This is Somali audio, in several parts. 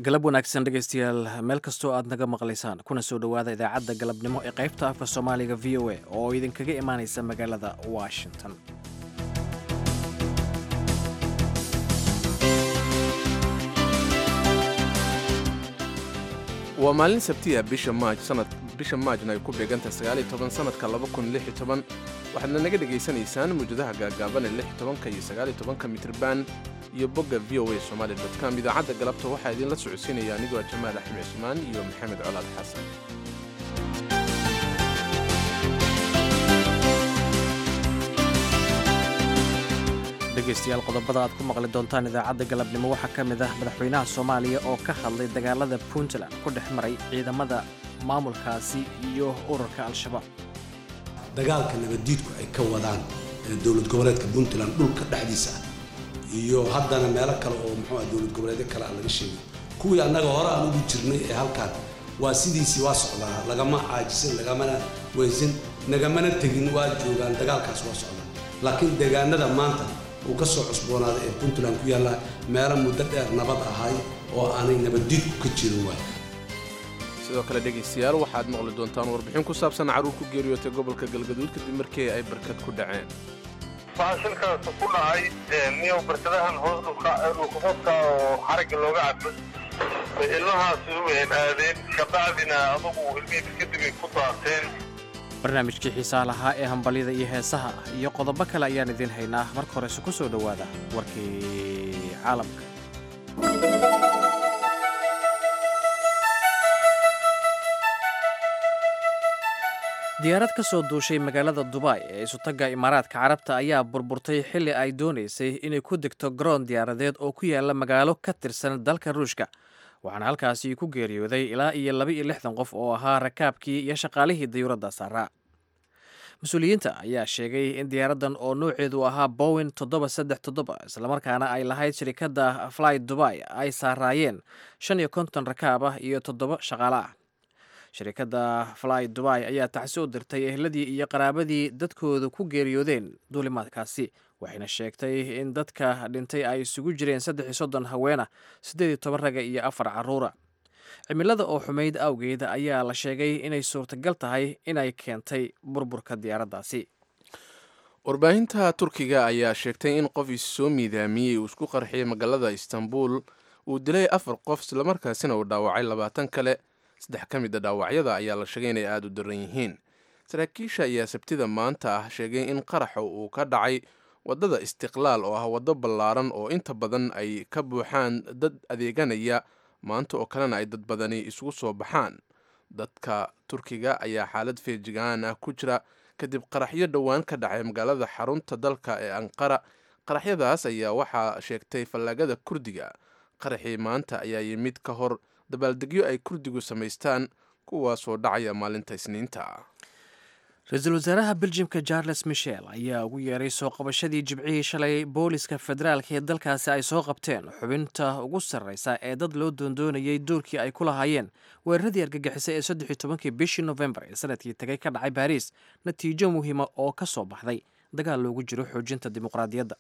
galab wanaagsan dhegaystayaal meel kastoo aad naga maqlaysaan kuna soo dhowaada idaacadda galabnimo ee qaybta afka soomaaliga v o a oo idinkaga imaanaysa magaalada washington waa maalin sabtiya bisha maaj sanad bisha maajna ay ku beegantahay sagaaliyo toban sanadka laba kun lix iyo toban waxaadna naga dhegaysanaysaan mawjadaha gaagaaban ee lix iyo tobanka iyo sagaaliyo tobanka mitriban iyo bogga v o a somaali dot com idaacadda galabta waxaa idinla socodsiinaya anigoo jamaal axmed cusmaan iyo maxamed colaad xasan dhegaystayaal qodobada aad ku maqli doontaan idaacadda galabnimo waxaa ka mid ah madaxweynaha soomaaliya oo ka hadlay dagaalada puntland ku dhex maray ciidamada maamulkaasi iyo ururka al-shabaab dagaalka nabaddiidku ay ka wadaan dowlad goboleedka puntland dhulka dhexdiisa ah iyo haddana meelo kale oo muxuu ah dowlad goboleedyo kale aan laga sheegay kuwii annaga hore aan ugu jirnay ee halkaan waa sidiisii waa socdaa lagama caajisan lagamana weysan nagamana tegin waa joogaan dagaalkaas waa socdaa laakiin deegaanada maanta uu ka soo cusboonaaday ee puntland ku yaalla meelo muddo dheer nabad ahay oo aanay nabaddiidku ka jirin waay sidoo kale dhegaystayaal waxaad maqli doontaan warbixin ku saabsan carruur ku geeriyootay gobolka galgaduud kadib markii ay barkad ku dhaceen waxaa shilkaas ku dhacay niyow barkadahan hoos dhulkaqodka oo xarigga looga cabo ilmahaasi wayn aadeen kabacdina adugu ilmihii kadib ay ku daateen barnaamijkii xiisaha lahaa ee hambalyada iyo heesaha iyo qodobo kale ayaan idiin haynaa marka horese ku soo dhowaada warkii caalamka diyaarad ka soo duushay magaalada dubai ee isutagga imaaraadka carabta ayaa burburtay xilli ay doonaysay inay ku degto garoon diyaaradeed oo ku yaala magaalo ka tirsan dalka ruushka waxaana halkaasi ku geeriyooday ilaa iyo laba iyo lixdan qof oo ahaa rakaabkii iyo shaqaalihii dayuuradda saaraa mas-uuliyiinta ayaa sheegay in diyaaraddan oo nooceedu ahaa bowen toddoba saddex toddoba islamarkaana ay lahayd shirikadda fly dubai ay saaraayeen shan iyo konton rakaab ah iyo toddoba shaqaale ah shirikadda fly dubai ayaa tacsi u dirtay ehladii iyo qaraabadii dadkooda ku geeriyoodeen duulimaadkaasi waxayna sheegtay in dadka dhintay ay isugu jireen saddex iyo soddon haweena siddeed iyo toban raga iyo afar carruura cimilada oo xumayd awgeed ayaa la sheegay inay suurtagal tahay inay keentay burburka diyaaraddaasi warbaahinta turkiga ayaa sheegtay in qof issoo miidaamiyey uu isku qarxiyay magaalada istanbul uu dilay afar qof islamarkaasina uu dhaawacay labaatan kale saddex ka mid a dhaawacyada ayaa la sheegay inay aada u daran yihiin saraakiisha ayaa sabtida maanta ah sheegay in qaraxa uu ka dhacay waddada istiqlaal oo ah waddo ballaaran oo inta badan ay ka buuxaan dad adeeganaya maanta oo kalena ay dad badani isugu soo baxaan dadka turkiga ayaa xaalad feejigaan ah ku jira kadib qaraxyo dhowaan ka dhacay magaalada xarunta dalka ee anqara qaraxyadaas ayaa waxaa sheegtay fallaagada kurdiga qaraxii maanta ayaa yimid ka hor dabaaldegyo ay kurdigu samaystaan kuwaasoo dhacaya maalinta isniinta ra-iisul wasaaraha beljimka charles michel ayaa ugu yeeray soo qabashadii jibcihii shalay booliska federaalka ee dalkaasi ay soo qabteen xubinta ugu sarreysa ee dad loo doondoonayay doorkii ay ku lahaayeen weeraradii argagixisay ee saddex tobankii bishii nofembar ee sanadkii tagay ka dhacay baariis natiijo muhiima oo ka soo baxday dagaal loogu jiro xoojinta dimuqraadiyadda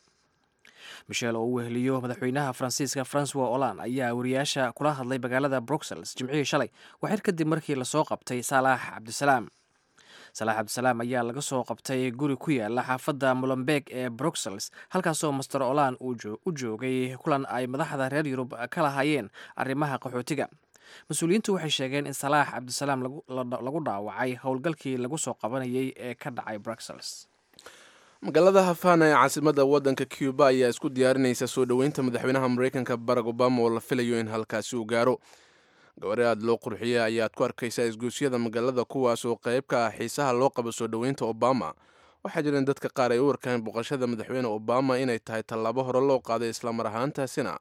michel oo u weheliyo madaxweynaha faransiiska francois olan ayaa wariyaasha kula hadlay magaalada bruxelles jimcihii shalay waxyar kadib markii lasoo qabtay salaax cabdisalaam salaax cabdisalaam ayaa laga soo qabtay guri ku yaala xaafadda molenbeeg ee bruxelles halkaasoo master olan u joogay kulan ay madaxda reer yurub ka lahaayeen arrimaha qaxootiga mas-uuliyiintu waxay sheegeen in salaax cabdisalaam lagu dhaawacay howlgalkii lagu soo qabanayay ee ka dhacay bruxelles magaalada hafana ee caasimada waddanka cuba ayaa isku diyaarinaysa soo dhoweynta madaxweynaha mareykanka barack obama oo la filayo in halkaasi uu gaaro gabari aad loo qurxiyey ayaad ku arkaysaa isgoosyada magaalada kuwaas oo qayb ka ah xiisaha loo qabo soo dhoweynta obama waxaa jireen dadka qaar ay u arkaan boqoshada madaxweyne obama inay tahay tallaabo hore loo qaaday islamar ahaantaasina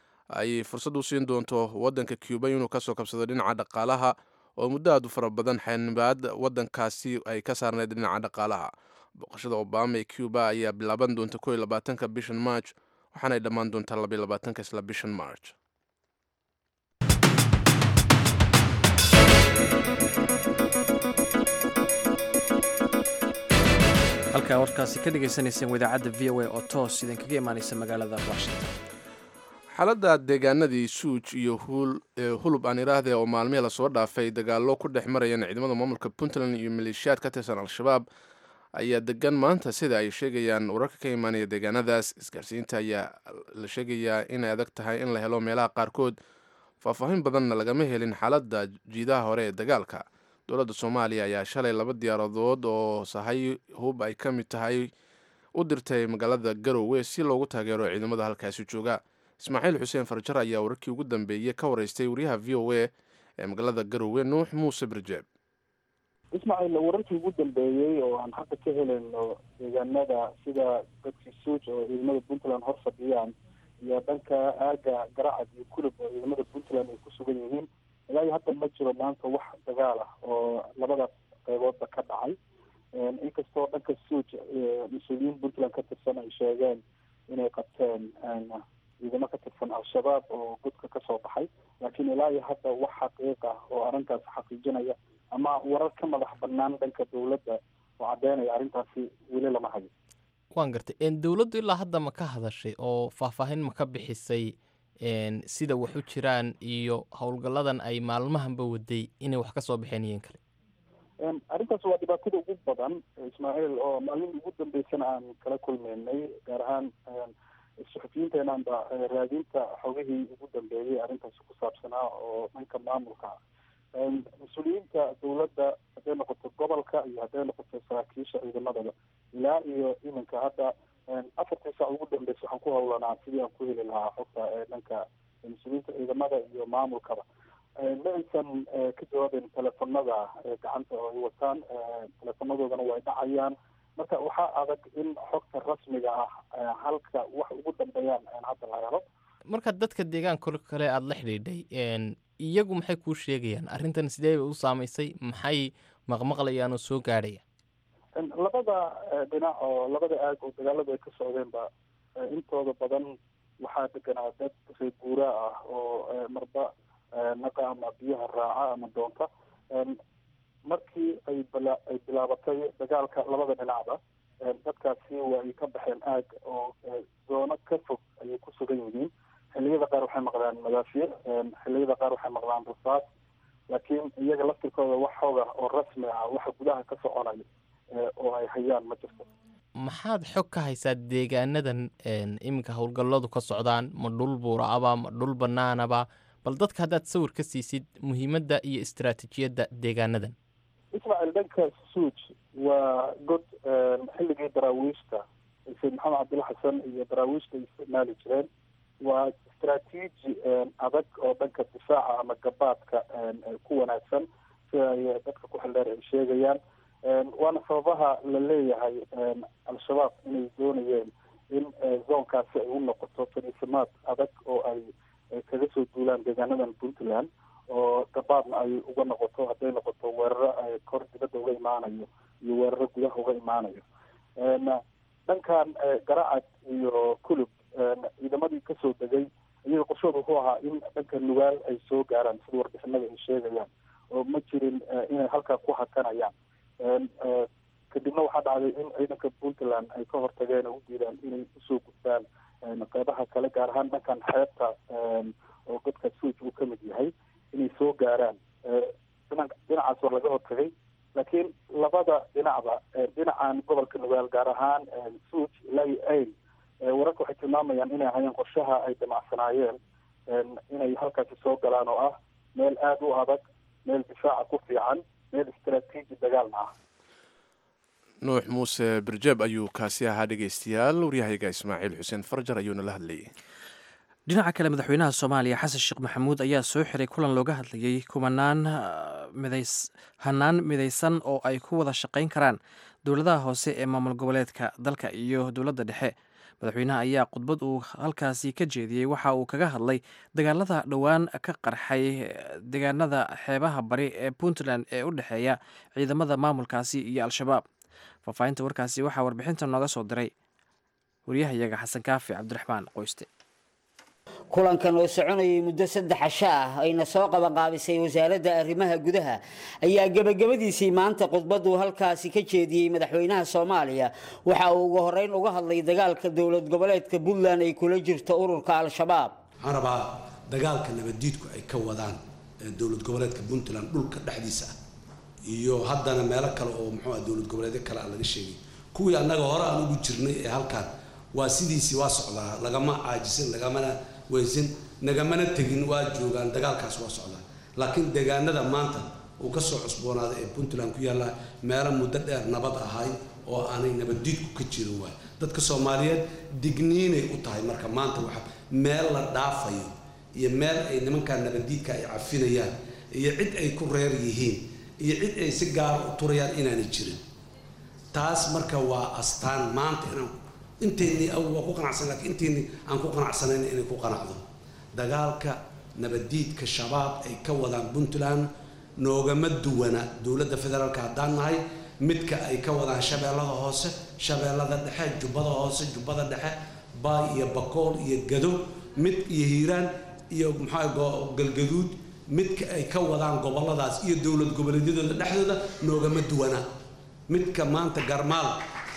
ay fursad u siin doonto waddanka cuba inuu kasoo kabsado dhinaca dhaqaalaha oo muddo aad u fara badan xanibaad waddankaasi ay ka saarnayd dhinaca dhaqaalaha boqoshada obama ee cuba ayaa bilaaban doonta ko iyo labaatanka bishan march waxaanay dhammaan doontaa labaiyo labaatanka isla bishan march halkaa warkaasi ka dhagaysanayseen wadaacadda v o a oo toos idinkaga imaanaysa magaalada washington xaaladda deegaanadii suuj iyo hulub aan iraahde oo maalmihii lasoo dhaafay dagaallo ku dhex marayeen ciidamada maamulka puntland iyo maleeshiyaad ka tirsan al-shabaab ayaa degan maanta sida ay sheegayaan wararka ka imaanaya deegaanadaas isgaarsiinta ayaa la sheegayaa inay adag tahay in la helo meelaha qaarkood faahfaahin badanna lagama helin xaaladda jiidaha hore ee dagaalka dowladda soomaaliya ayaa shalay laba diyaaradood oo sahay hub ay ka mid tahay u dirtay magaalada garowe si loogu taageero ciidamada halkaasi jooga ismaaciil xuseen farjar ayaa wararkii ugu dambeeyey ka wareystay wariyaha v o a ee magaalada garowe nuux muuse birjeeb ismaaciil wararkii ugu dambeeyey oo aan hadda ka helayno deegaanada sida dadkii suuj oo ciidamada puntland hor fadhiyaan iyo dhanka aaga garacad iyo kulub oo ciidamada puntland ay ku sugan yihiin ilaa iyo hadda ma jiro maanta wax dagaal ah oo labadaas qeyboodba ka dhacay inkastoo dhanka suuj mas-uuliyiin puntland ka tirsan ay sheegeen inay qabteen ciidamo ka tirsan al-shabaab oo gudka kasoo baxay laakiin ilaa iyo hadda wax xaqiiq ah oo arrintaas xaqiijinaya ama warar ka madax banaan dhanka dowladda oo caddeynaya arrintaasi weli lama hayo waan gartay dowladdu ilaa hadda ma ka hadashay oo faahfaahin ma ka bixisay sida wax u jiraan iyo howlgalladan ay maalmahanba waday inay wax ka soo baxeen iyon kale arrintaas waa dhibaatada ugu badan ismaaciil oo maalin ugu dambeysana aan kala kulmeynay gaar ahaan suxufiyiinteenaanba raadinta xogihii ugu dambeeyey arrintaasi ku saabsanaa oo dhanka maamulka mas-uuliyiinta dowladda hadday noqoto gobolka iyo hadday noqoto saraakiisha ciidamadaba ilaa iyo iminka hadda afartii saac ugu dambeysa waxaan ku howlanaa sidii aan ku heli lahaa xogta dhanka mas-uuliyiinta ciidamada iyo maamulkaba ma aysan ka jawaabin telefonada gacanta oo ay wataan telefonadoodana way dhacayaan marka waxaa adag in xogta rasmiga ah halka wax ugu dambeeyaan hadda la helo marka dadka deegaanka kale aada la xidhiidhay iyagu maxay kuu sheegayaan arrintan sidee bay u saamaysay maxay maqmaqlayaan oo soo gaadhaya labada dhinac oo labada aag oo dagaaladu ay ka socdeenba intooda badan waxaa deganaa dad reer guuraa ah oo marba naqa ama biyaha raaca ama doonta markii ay bila ay bilaabatay dagaalka labada dhinacba dadkaasi waa ay ka baxeen aag oo zoono ka fog ayay ku sugan yihiin xilliyada qaar waxay maqlaan madaafiir xilliyada qaar waxay maqlaan rasaas laakiin iyaga laftirkooda wax xooga oo rasmi ah waxa gudaha ka soconaya oo ay hayaan ma jirto maxaad xog ka haysaa deegaanadan iminka howlgalladu ka socdaan ma dhul buuraaba ma dhul banaanaba bal dadka haddaad sawir ka siisid muhiimadda iyo istaraatiijiyadda deegaanadan ismaaciil dhanka suuj waa god xilligii daraawiishta sayid maxamed cabdilla xasan iyo daraawiishta ay isticmaali jireen waa istraatiiji adag oo dhanka difaaca ama gabaadka ku wanaagsan sida ay dadka ku xildheer ay sheegayaan waana sababaha la leeyahay al-shabaab inay doonayeen in zoonkaasi ay u noqoto fadhiisamaad adag oo ay kaga soo duulaan deegaanadan puntland oo gabaadna ay uga noqoto hadday noqoto weeraro kor dibadda uga imaanayo iyo weeraro gudaha uga imaanayo dhankan garacad iyo kulub ciidamadii kasoo degay iyaga qorshooda wuxuu ahaa in dhanka nugaal ay soo gaaraan sida warbixinada ay sheegayaan oo ma jirin inay halkaa ku hakanayaan kadibna waxaa dhacday in ciidanka puntland ay ka hortageen oo u diidaan inay usoo gudbaan qeybaha kale gaar ahaan dhankan xeebta oo godka suuj uu ka mid yahay inay soo gaaraan dhinacaas waa laga hortagay laakiin labada dhinacba dhinacan gobolka nugaal gaar ahaan suuj ilaa iyo ail wararka waxay tilmaamayaan inay hayeen qorshaha ay damacsanaayeen inay halkaasi soo galaan oo ah meel aada u adag meel difaaca ku fiican meel istraatiiji dagaalna ah nuux muuse birjeeb ayuu kaasi ahaa dhegeystayaal waryahayga ismaaciil xuseen farjar ayuuna la hadlayay dhinaca kale madaxweynaha soomaaliya xasan sheekh maxamuud ayaa soo xiray kulan looga hadlayey kumanaan hanaan midaysan oo ay ku wada shaqayn karaan dowladaha hoose ee maamul goboleedka dalka iyo dowladda dhexe madaxweynaha ayaa khudbad uu halkaasi ka jeediyey waxa uu kaga hadlay dagaalada dhowaan ka qarxay deegaanada xeebaha bari ee puntland ee u dhexeeya ciidamada maamulkaasi iyo al-shabaab faahfaahinta warkaasi waxaa warbixinta nooga soo diray waryahayaga xasan kaafi cabdiraxmaan qoyste kulankan oo soconayay muddo saddex casho ah ayna soo qabanqaabisay wasaaradda arrimaha gudaha ayaa gebagabadiisii maanta khudbaduu halkaasi ka jeediyey madaxweynaha soomaaliya waxa uu ugu horeyn uga hadlay dagaalka dowlad goboleedka puntland ay kula jirto ururka al-shabaab waxaan rabaa dagaalka nabaddiidku ay ka wadaan dowlad goboleedka puntland dhulka dhexdiisa ah iyo haddana meelo kale oo muxuu ah dowlad goboleedyo kale aan laga sheegay kuwii annaga hore aan ugu jirnay ee halkaan waa sidiisii waa socdaa lagama caajisin lagamana weysin nagamana tegin waa joogaan dagaalkaas waa socdaa laakiin deegaanada maanta uu ka soo cusboonaaday ee puntland ku yaalla meelo muddo dheer nabad ahay oo aanay nabaddiidku ka jirin waay dadka soomaaliyeed digniinay u tahay marka maanta waxa meel la dhaafayo iyo meel ay nimankaa nabaddiidka ay cafinayaan iyo cid ay ku reer yihiin iyo cid ay si gaara u turayaan inaanay jirin taas marka waa astaan maanta inaan inteennii awal waa ku qanacsan lakiin inteennii aan ku qanacsanayn inay ku qanacdo dagaalka nabaddiidka shabaab ay ka wadaan puntland noogama duwana dowladda federaalka haddaan nahay midka ay ka wadaan shabeellada hoose shabeellada dhexe jubbada hoose jubbada dhexe baay iyo bakool iyo gado mid iyo hiiraan iyo maxaa galgaduud midka ay ka wadaan gobolladaas iyo dowlad goboleedyadooda dhexdooda noogama duwana midka maanta garmaal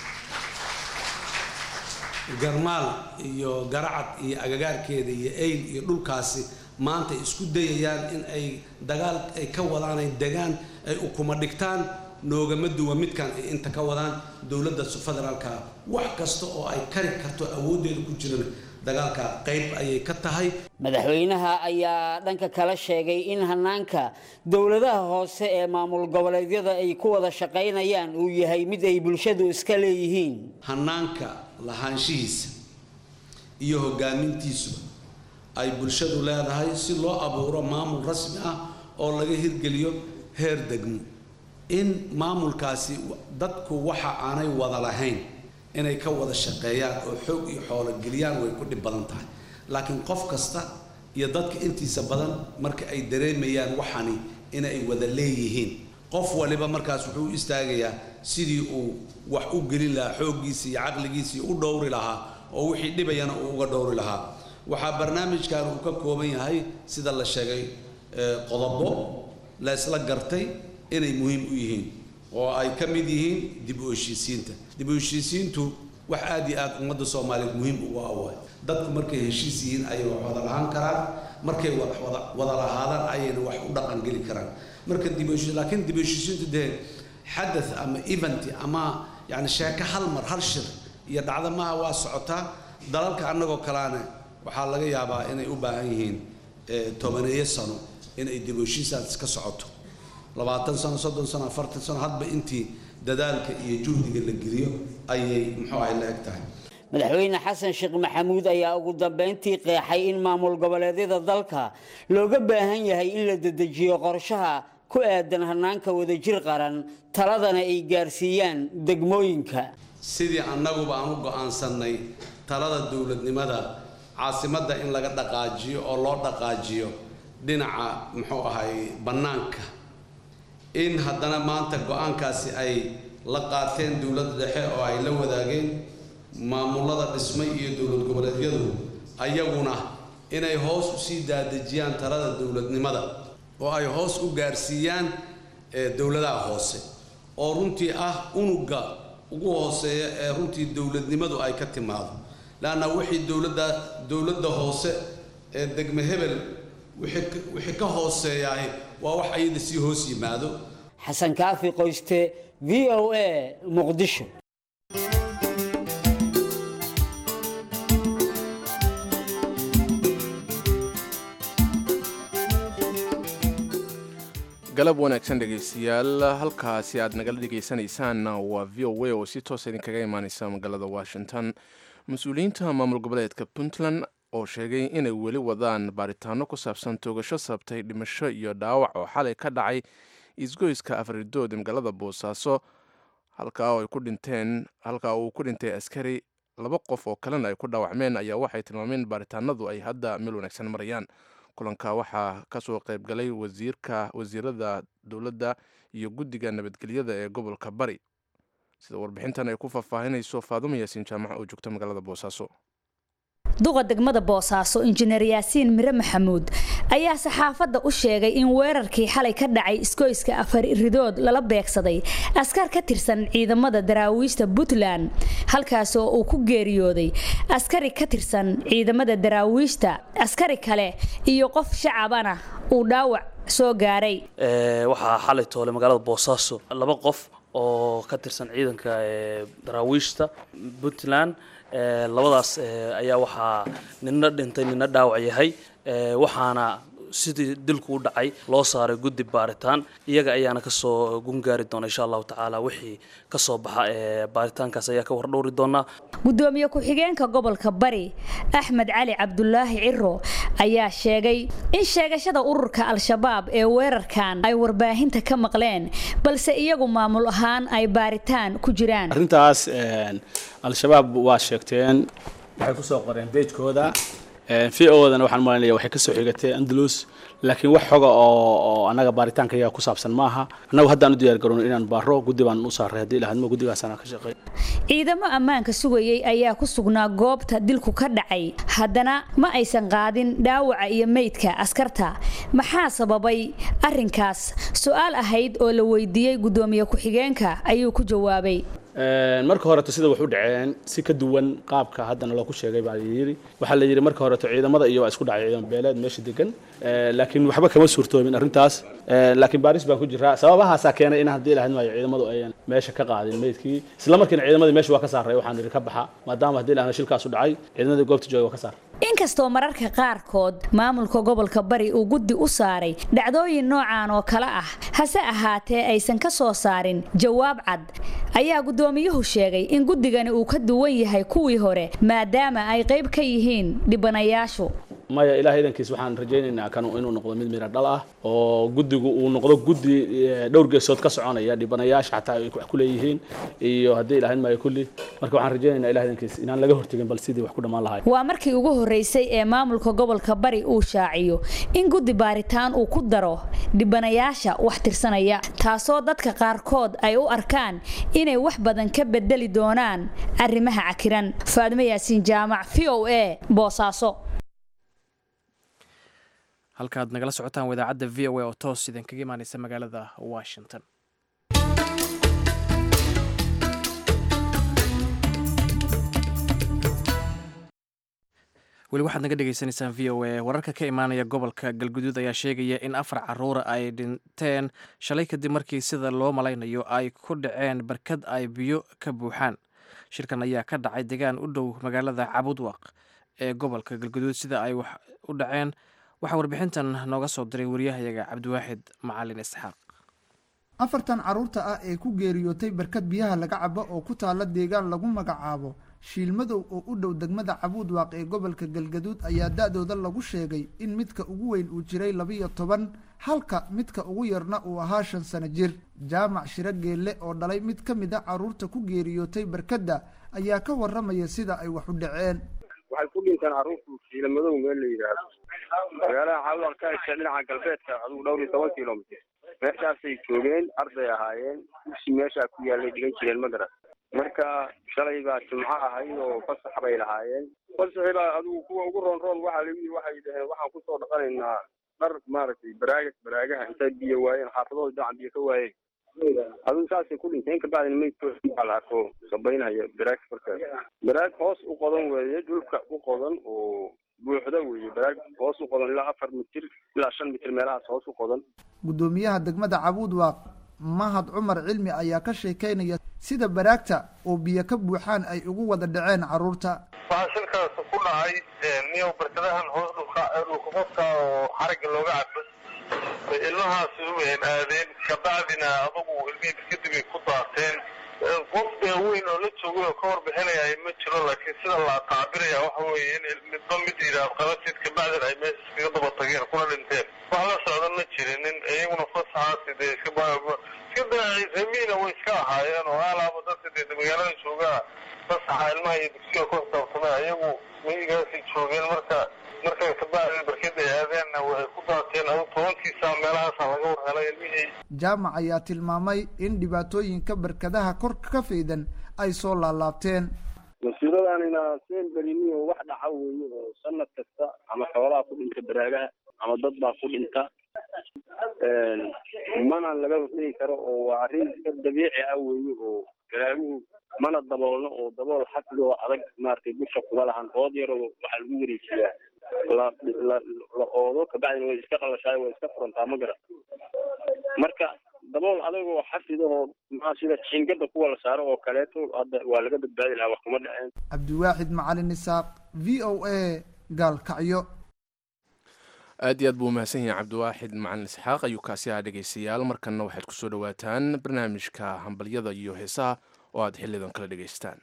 garmaal iyo garacad iyo agagaarkeeda iyo eyl iyo dhulkaasi maanta isku dayayaan in ay dagaal ay ka wadaan ay degaan ay ukuma dhigtaan noogama duwa midkan ay inta ka wadaan dowladda federaalka wax kasta oo ay kari karto awooddeeda ku jirana dagaalka qayb ayay ka tahay madaxweynaha ayaa dhanka kala sheegay in hanaanka dowladaha hoose ee maamul goboleedyada ay ku wada shaqaynayaan uu yahay mid ay bulshadu iska leeyihiin hanaanka lahaanshihiisa iyo hogaamintiisuba ay bulshadu leedahay si loo abuuro maamul rasmi ah oo laga hirgeliyo heer degmo in maamulkaasi dadku waxa aanay wada lahayn inay ka wada shaqeeyaan oo xoog iyo xoolo geliyaan way ku dhib badan tahay laakiin qof kasta iyo dadka intiisa badan marka ay dareemayaan waxani inay wada leeyihiin qof waliba markaas wuxuu u istaagayaa sidii uu wax u gelin lahaa xooggiisa iyo caqligiisa iyo u dhowri lahaa oo wixii dhibayana uu uga dhowri lahaa waxaa barnaamijkan uu ka kooban yahay sida la sheegay qodobo la isla gartay inay muhiim u yihiin oo ay ka mid yihiin dib u heshiisiinta dib u heshiisiintu wax aad iyo aad ummadda soomaaliyeed muhiim ugu awaay dadku markay heshiis yihiin ayay wax wada lahaan karaan markay wada lahaadaan ayayna wax u dhaqan geli karaan marka dib u heshiis laakiin dib u heshiisiintu dee xadath ama event ama yani sheeko hal mar hal shir iyo dhacdo maaha waa socotaa dalalka annagoo kalaane waxaa laga yaabaa inay u baahan yihiin tobaneeyo sano inay dib u heshiisaas ka socoto labaatan sano soddon sano afartan sano hadba intii dadaalka iyo juhdiga la geliyo ayay muxuu ahay la eg tahay madaxweyne xasan sheekh maxamuud ayaa ugu dambeyntii qeexay in maamul goboleedyada dalka looga baahan yahay in la dedejiyo qorshaha ku aadan hanaanka wadajir qaran taladana ay gaarsiiyaan degmooyinka sidii annaguba aan u go-aansannay talada dowladnimada caasimadda in laga dhaqaajiyo oo loo dhaqaajiyo dhinaca muxuu ahay bannaanka in haddana maanta go-aankaasi ay la qaateen dowladda dhexe oo ay la wadaageen maamulada dhismay iyo dowlad goboleedyadu ayaguna inay hoos usii daadejiyaan talada dowladnimada oo ay hoos u gaarsiiyaan dowladaha hoose oo runtii ah unuga ugu hooseeya ee runtii dowladnimadu ay ka timaado leanna wixii dowladda dowladda hoose ee degme hebel wixii ka hooseeyahay waa wax ayada sii hoos yimaado xasan kaafi qoyste v o a muqdisho galab wanaagsan dhegaystayaal halkaasi aad nagala dhegaysanaysaan waa v o a oo si toosa idinkaga imaaneysa magaalada washington mas-uuliyiinta maamul goboleedka puntland oo sheegay inay weli wadaan baaritaano ku saabsan toogasho sabtay dhimasho iyo dhaawac oo xalay ka dhacay isgoyska afridood magaalada boosaaso halkaa ay ku dhinteen halkaa uu ku dhintay askari laba qof oo kalena ay ku dhaawacmeen ayaa waxay tilmaameen baaritaanadu ay hadda meel wanaagsan marayaan kulanka waxaa kasoo qayb galay wasiirka wasiirada dowladda iyo guddiga nabadgelyada ee gobolka bari sida warbixintan ay ku faahfaahinayso faadumo yaasiin jaamac oo joogta magaalada boosaaso duqa degmada boosaaso injineer yaasiin mire maxamuud ayaa saxaafadda u sheegay in weerarkii xalay ka dhacay iskoyska afar ridood lala beegsaday askar ka tirsan ciidamada daraawiishta puntland halkaas oo uu ku geeriyooday askari ka tirsan ciidamada daraawiishta askari kale iyo qof shacabana uu dhaawac soo gaaray waxaa xalay toole magaalada boosaaso laba qof oo ka tirsan ciidanka daraawiishta puntland labadaas ayaa waxaa nina dhintay nina dhaawac yahay waxaana sidii dilku u dhacay loo saaray guddi baaritaan iyaga ayaana kasoo gungaari doona insha allahu tacaala wixii kasoo baxa baaritaankaas ayaa ka wardhowri doonaa gudoomiye ku-xigeenka gobolka bari axmed cali cabdulaahi ciro ayaa sheegay in sheegashada ururka al-shabaab ee weerarkan ay warbaahinta ka maqleen balse iyagu maamul ahaan ay baaritaan ku jiraan arrintaas al-shabaab waa sheegteen waxay kusoo qoreen beejkooda v odana waxaan malanaya waxay kasoo xigatay andalus laakiin wax xoga oo oo annaga baaritaanka iyaga ku saabsan maaha annagu haddaan u diyaar garowno inaan baaro guddi baan u saaray haddii lahadmo guddigaasana ka shaqeey ciidamo ammaanka sugayay ayaa ku sugnaa goobta dilku ka dhacay haddana ma aysan qaadin dhaawaca iyo meydka askarta maxaa sababay arrinkaas su-aal ahayd oo la weydiiyey guddoomiye ku-xigeenka ayuu ku jawaabay marka horeto sida wax u dhaceen si ka duwan qaabka haddana looku sheegay baa layidhi waxaa la yidhi marka horeto ciidamada iyo waa isku dhacay ciidan beeleed meesha degan laakiin waxba kama suurtoomin arrintaas laakiin baaris baan ku jiraa sababahaasaa keenay in haddii lahayd maayo ciidamadu ayan meesha ka qaadin meydkii isla markiina ciidamadii meesha waa ka saaray waxaan yidhi ka baxa maadaama haddii lahana shilkaas u dhacay ciidamadii goobta jooga waa ka saaray inkastoo mararka qaarkood maamulka gobolka bari uu guddi u saaray dhacdooyin noocan oo kale ah hase ahaatee aysan ka soo saarin jawaab cad ayaa guddoomiyuhu sheegay in guddigani uu ka duwan yahay kuwii hore maadaama ay qayb ka yihiin dhibanayaashu maya ilaah idankiis waxaan rajaynaynaa kan inuu noqdo mid mira dhal ah oo guddigu uu noqdo guddi dhowr geesood ka soconaya dhibanayaasha xataa ay wax ku leeyihiin iyo haddii ilahayn maayo kulli marka waxaan rajaynaynaa ilaah idankiis inaan laga hortegin bal sidii wax ku dhammaan lahay waa markii ugu horreysay ee maamulka gobolka bari uu shaaciyo in guddi baaritaan uu ku daro dhibanayaasha wax tirsanaya taasoo dadka qaarkood ay u arkaan inay wax badan ka bedeli doonaan arrimaha cakiran faadmo yaasiin jaamac v o a boosaaso halkaad nagala socotaan wadaacadda v o a oo toos idinkaga imaaneysa magaalada washington weli waxaad naga dhegaysanaysaan v o a wararka ka imaanaya gobolka galguduud ayaa sheegaya in afar caruura ay dhinteen shalay kadib markii sida loo malaynayo ay ku dhaceen barkad ay biyo ka buuxaan shirkan ayaa ka dhacay degaan u dhow magaalada cabudwaq ee gobolka galguduud sida ay wax u dhaceen waxaa warbixintan nooga soo diray wariyahayaga cabdiwaaxid macalin isxaaq afartan carruurta ah ee ku geeriyootay barkad biyaha laga cabo oo ku taalla deegaan lagu magacaabo shiilmadow oo u dhow degmada cabuudwaaq ee gobolka galgaduud ayaa da-dooda lagu sheegay in midka ugu weyn uu jiray labiyo toban halka midka ugu yarna uu ahaa shan sano jir jaamac shiro geelle oo dhalay mid ka mid a carruurta ku geeriyootay barkadda ayaa ka waramaya sida ay wax u dhaceen waxay ku dhinteen carruurtu shiilamadow meel la yidhaahdo magaalada caawdaq ka hesha dhinaca galbeedka adugu dhowr iyo toban kilomitr meeshaasay joogeen arday ahaayeen dugsi meeshaa ku yaallay dhigan jireen madras marka shalay baa jimco ahayd oo fasax bay lahaayeen fasaxi baa adugu kuwa ugu roon roon waxaa lagu yidhi waxay dhaheen waxaan kusoo dhaqanaynaa dhar maaragtay baraaga baraagaha intay biyo waayeen xaafadooda dacan biyo ka waayeen adigu saasay ku dhinteen kabacdina meydkooda la arko sabaynaya baraag markaas baraag hoos u qodan weeye dhulka u qodan oo buuxda weeye baraag hoos u qodan ilaa afar mitir ilaa shan mitir meelahaas hoos u qodan guddoomiyaha degmada cabuudwaaq mahad cumar cilmi ayaa ka sheekeynaya sida baraagta oo biyo ka buuxaan ay ugu wada dhaceen carruurta waxaa shilkaas ku dhacay niyow barkadahan hoos dhulka dhulkaqofka oo xarigga looga cabo bay ilmahaasi u aadeen kabacdina adugu ilmihii kadib ay ku daateen qof weyn oo la joogay oo ka warbixinaya ma jiro laakiin sida la taabiraya waxa weeye in midba mid yidhaahdo qabatid kabacdina ay meesha iskaga daba tageen kuna dhinteen wax la socda ma jirinin iyaguna fasaxaasi dee iska iska daacimiina way iska ahaayeen oo alaaba dadka dee magaalada joogaa fasaxa ilmaha iyo dugsiga ku xisaabtamay ayagu miyigaasay joogeen marka markay kabacdi barkada ay aadeenna waxay ku daateen adu tobankiisa meelahaasa laga warhelay ilmihii jaamac ayaa tilmaamay in dhibaatooyinka barkadaha kor ka faydan ay soo laalaabteen mas-uuladanina seen gelinin oo wax dhaca weeye oo sanad kasta ama xoolaha ku dhinta baraagaha ama dad baa ku dhinta mana laga hortegi karo oo waa arrin iska dabiici ah weeye oo baraaguhu mana daboolno oo dabool xafli oo adag maaragtay dusha kuma lahan ood yar oo waxaa lagu wareejiyaa la la la oodo kabacdina way iska qalashaay way iska furantaa ma garan marka dabool adag oo xafid oo maxaa sida jiingada kuwa la saaro oo kaleeto hadda waa laga badbaadi lahaa wax kuma dhaceen cabdiwaaxid macalin isaaq v o a gaalkacyo aad iyo aad buu umahadsan yahay cabdiwaaxid macalin isxaaq ayuu kaasi ahaa dhegaystayaal markanna waxaad kusoo dhawaataan barnaamijka hambalyada iyo heesaha oo aad xilidan kala dhegaystaan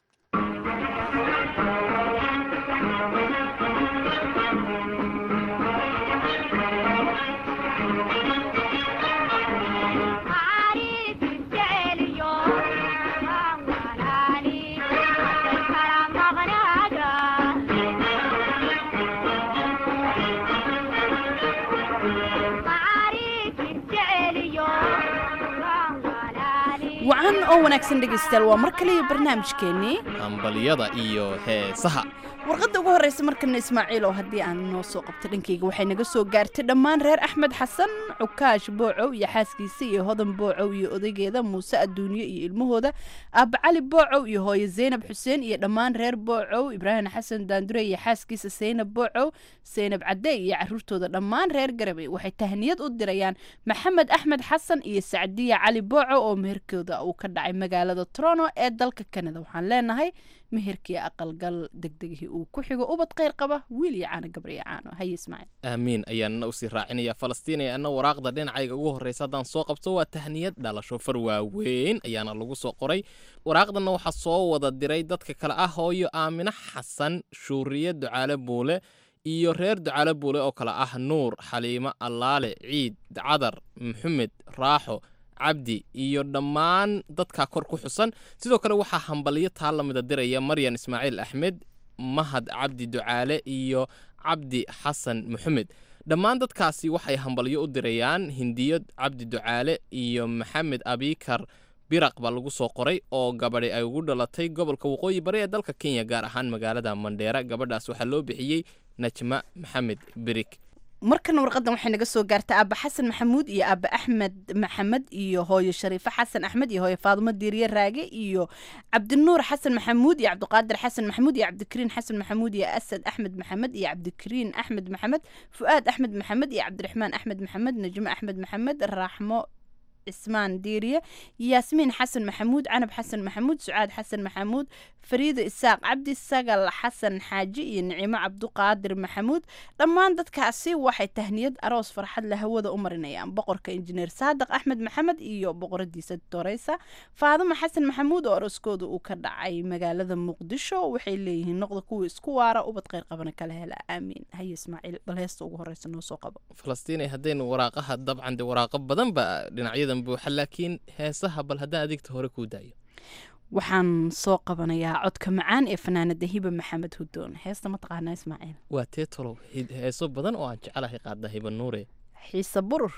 wacan oo wanaagsan dhegaystayaal waa mar kale iyo barnaamijkeennii hambalyada iyo heesaha warqadda ugu horreysa markana ismaaciil oo haddii aan noo soo qabto dhankayga waxay naga soo gaartay dhammaan reer axmed xasan cukaash boocow iyo xaaskiisa iyo hodan boocow iyo odaygeeda muuse adduunyo iyo ilmahooda aaba cali boocow iyo hooye zaynab xuseen iyo dhammaan reer boocow ibraahim xasan daandure iyo xaaskiisa saynab boocow saynab cadde iyo caruurtooda dhammaan reer garabey waxay tahniyad u dirayaan maxamed axmed xasan iyo sacdiya cali boocow oo meherkooda uu ka dhacay magaalada toronto ee dalka kanada waxaan leenahay meherkii aqalgal degdegihii uu ku xigo ubad kheyr qaba wiil iyo caano gabar iyo caano haye ismaaciil aamiin ayaanna usii raacinaya falastiin ee anna waraaqda dhinacayga ugu horreysa haddaan soo qabto waa tahniyad dhalasho far waaweyn ayaana lagu soo qoray waraaqdanna waxaa soo wada diray dadka kale ah hooyo aamino xasan shuuriye ducaale buule iyo reer ducaale buule oo kale ah nuur xaliimo allaale ciid cadar maxamed raaxo cabdi iyo dhammaan dadkaa kor ku xusan sidoo kale waxaa hambalyo taa lamida diraya maryan ismaaciil axmed mahad cabdi ducaale iyo cabdi xasan maxamed dhammaan dadkaasi waxay hambalyo u dirayaan hindiyo cabdi ducaale iyo maxamed abikar biraq baa lagu soo qoray oo gabadhi ay ugu dhalatay gobolka waqooyi bari ee dalka kenya gaar ahaan magaalada mandheera gabadhaas waxaa loo bixiyey najma maxamed birik markan warqadan waxay naga soo gaartay aaba xasan maxamuud iyo aaba axmed maxamed iyo hooyo shariifo xasan axmed iyo hooyo faadumo diiriye raage iyo cabdinuur xasan maxamuud iyo cabdiqaadir xasan maxamuud iyo cabdikariin xasan maxamuud iyo asad axmed maxamed iyo cabdikariin axmed maxamed fu'aad axmed maxamed iyo cabdiraxmaan axmed maxamed najmo axmed maxamed raaxmo cismaan diiriye yaasmiin xasan maxamuud canab xasan maxamuud sucaad xasan maxamuud fariido isaaq cabdi sagal xasan xaaji iyo nicimo cabduqaadir maxamuud dhammaan dadkaasi waxay tahniyad aroos farxad la hawada u marinayaan boqorka injineer saadiq axmed maxamed iyo boqoradiisa toreysa faadimo xasan maxamuud oo arooskooda uu ka dhacay magaalada muqdisho waxay leeyihiin noqda kuwa isku waara ubad kheyr qabana kala hela aamiin haye ismaaciil bal heesta ugu horeysa noo soo qabo falastiin haddaynu waraaqaha dabcan de waraaqo badan ba dhinacyadan buuxa laakiin heesaha bal haddaan adigta hore kuu daayo waxaan soo qabanayaa codka macaan ee fanaanada hiba maxamed hudoon heesta ma taqaanaa ismaaciil waa tee tolow heeso badan oo aan jecelahay qaada hiba nuure xiise burur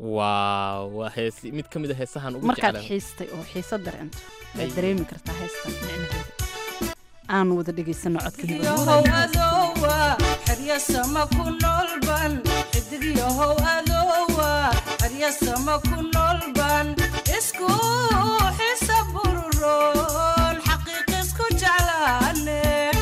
waaw waa hees mid ka mid a heesahan ugu markaad jecelahay xiistay oo xiiso dareento waad dareemi kartaa heestan micnaheeda aan wada dhegaysano codka hiba yahow adowa xeryasama ku noolban xidig yahow adowa xeryasama ku noolban isku xisa bururoon xaqiiq isku jeclaane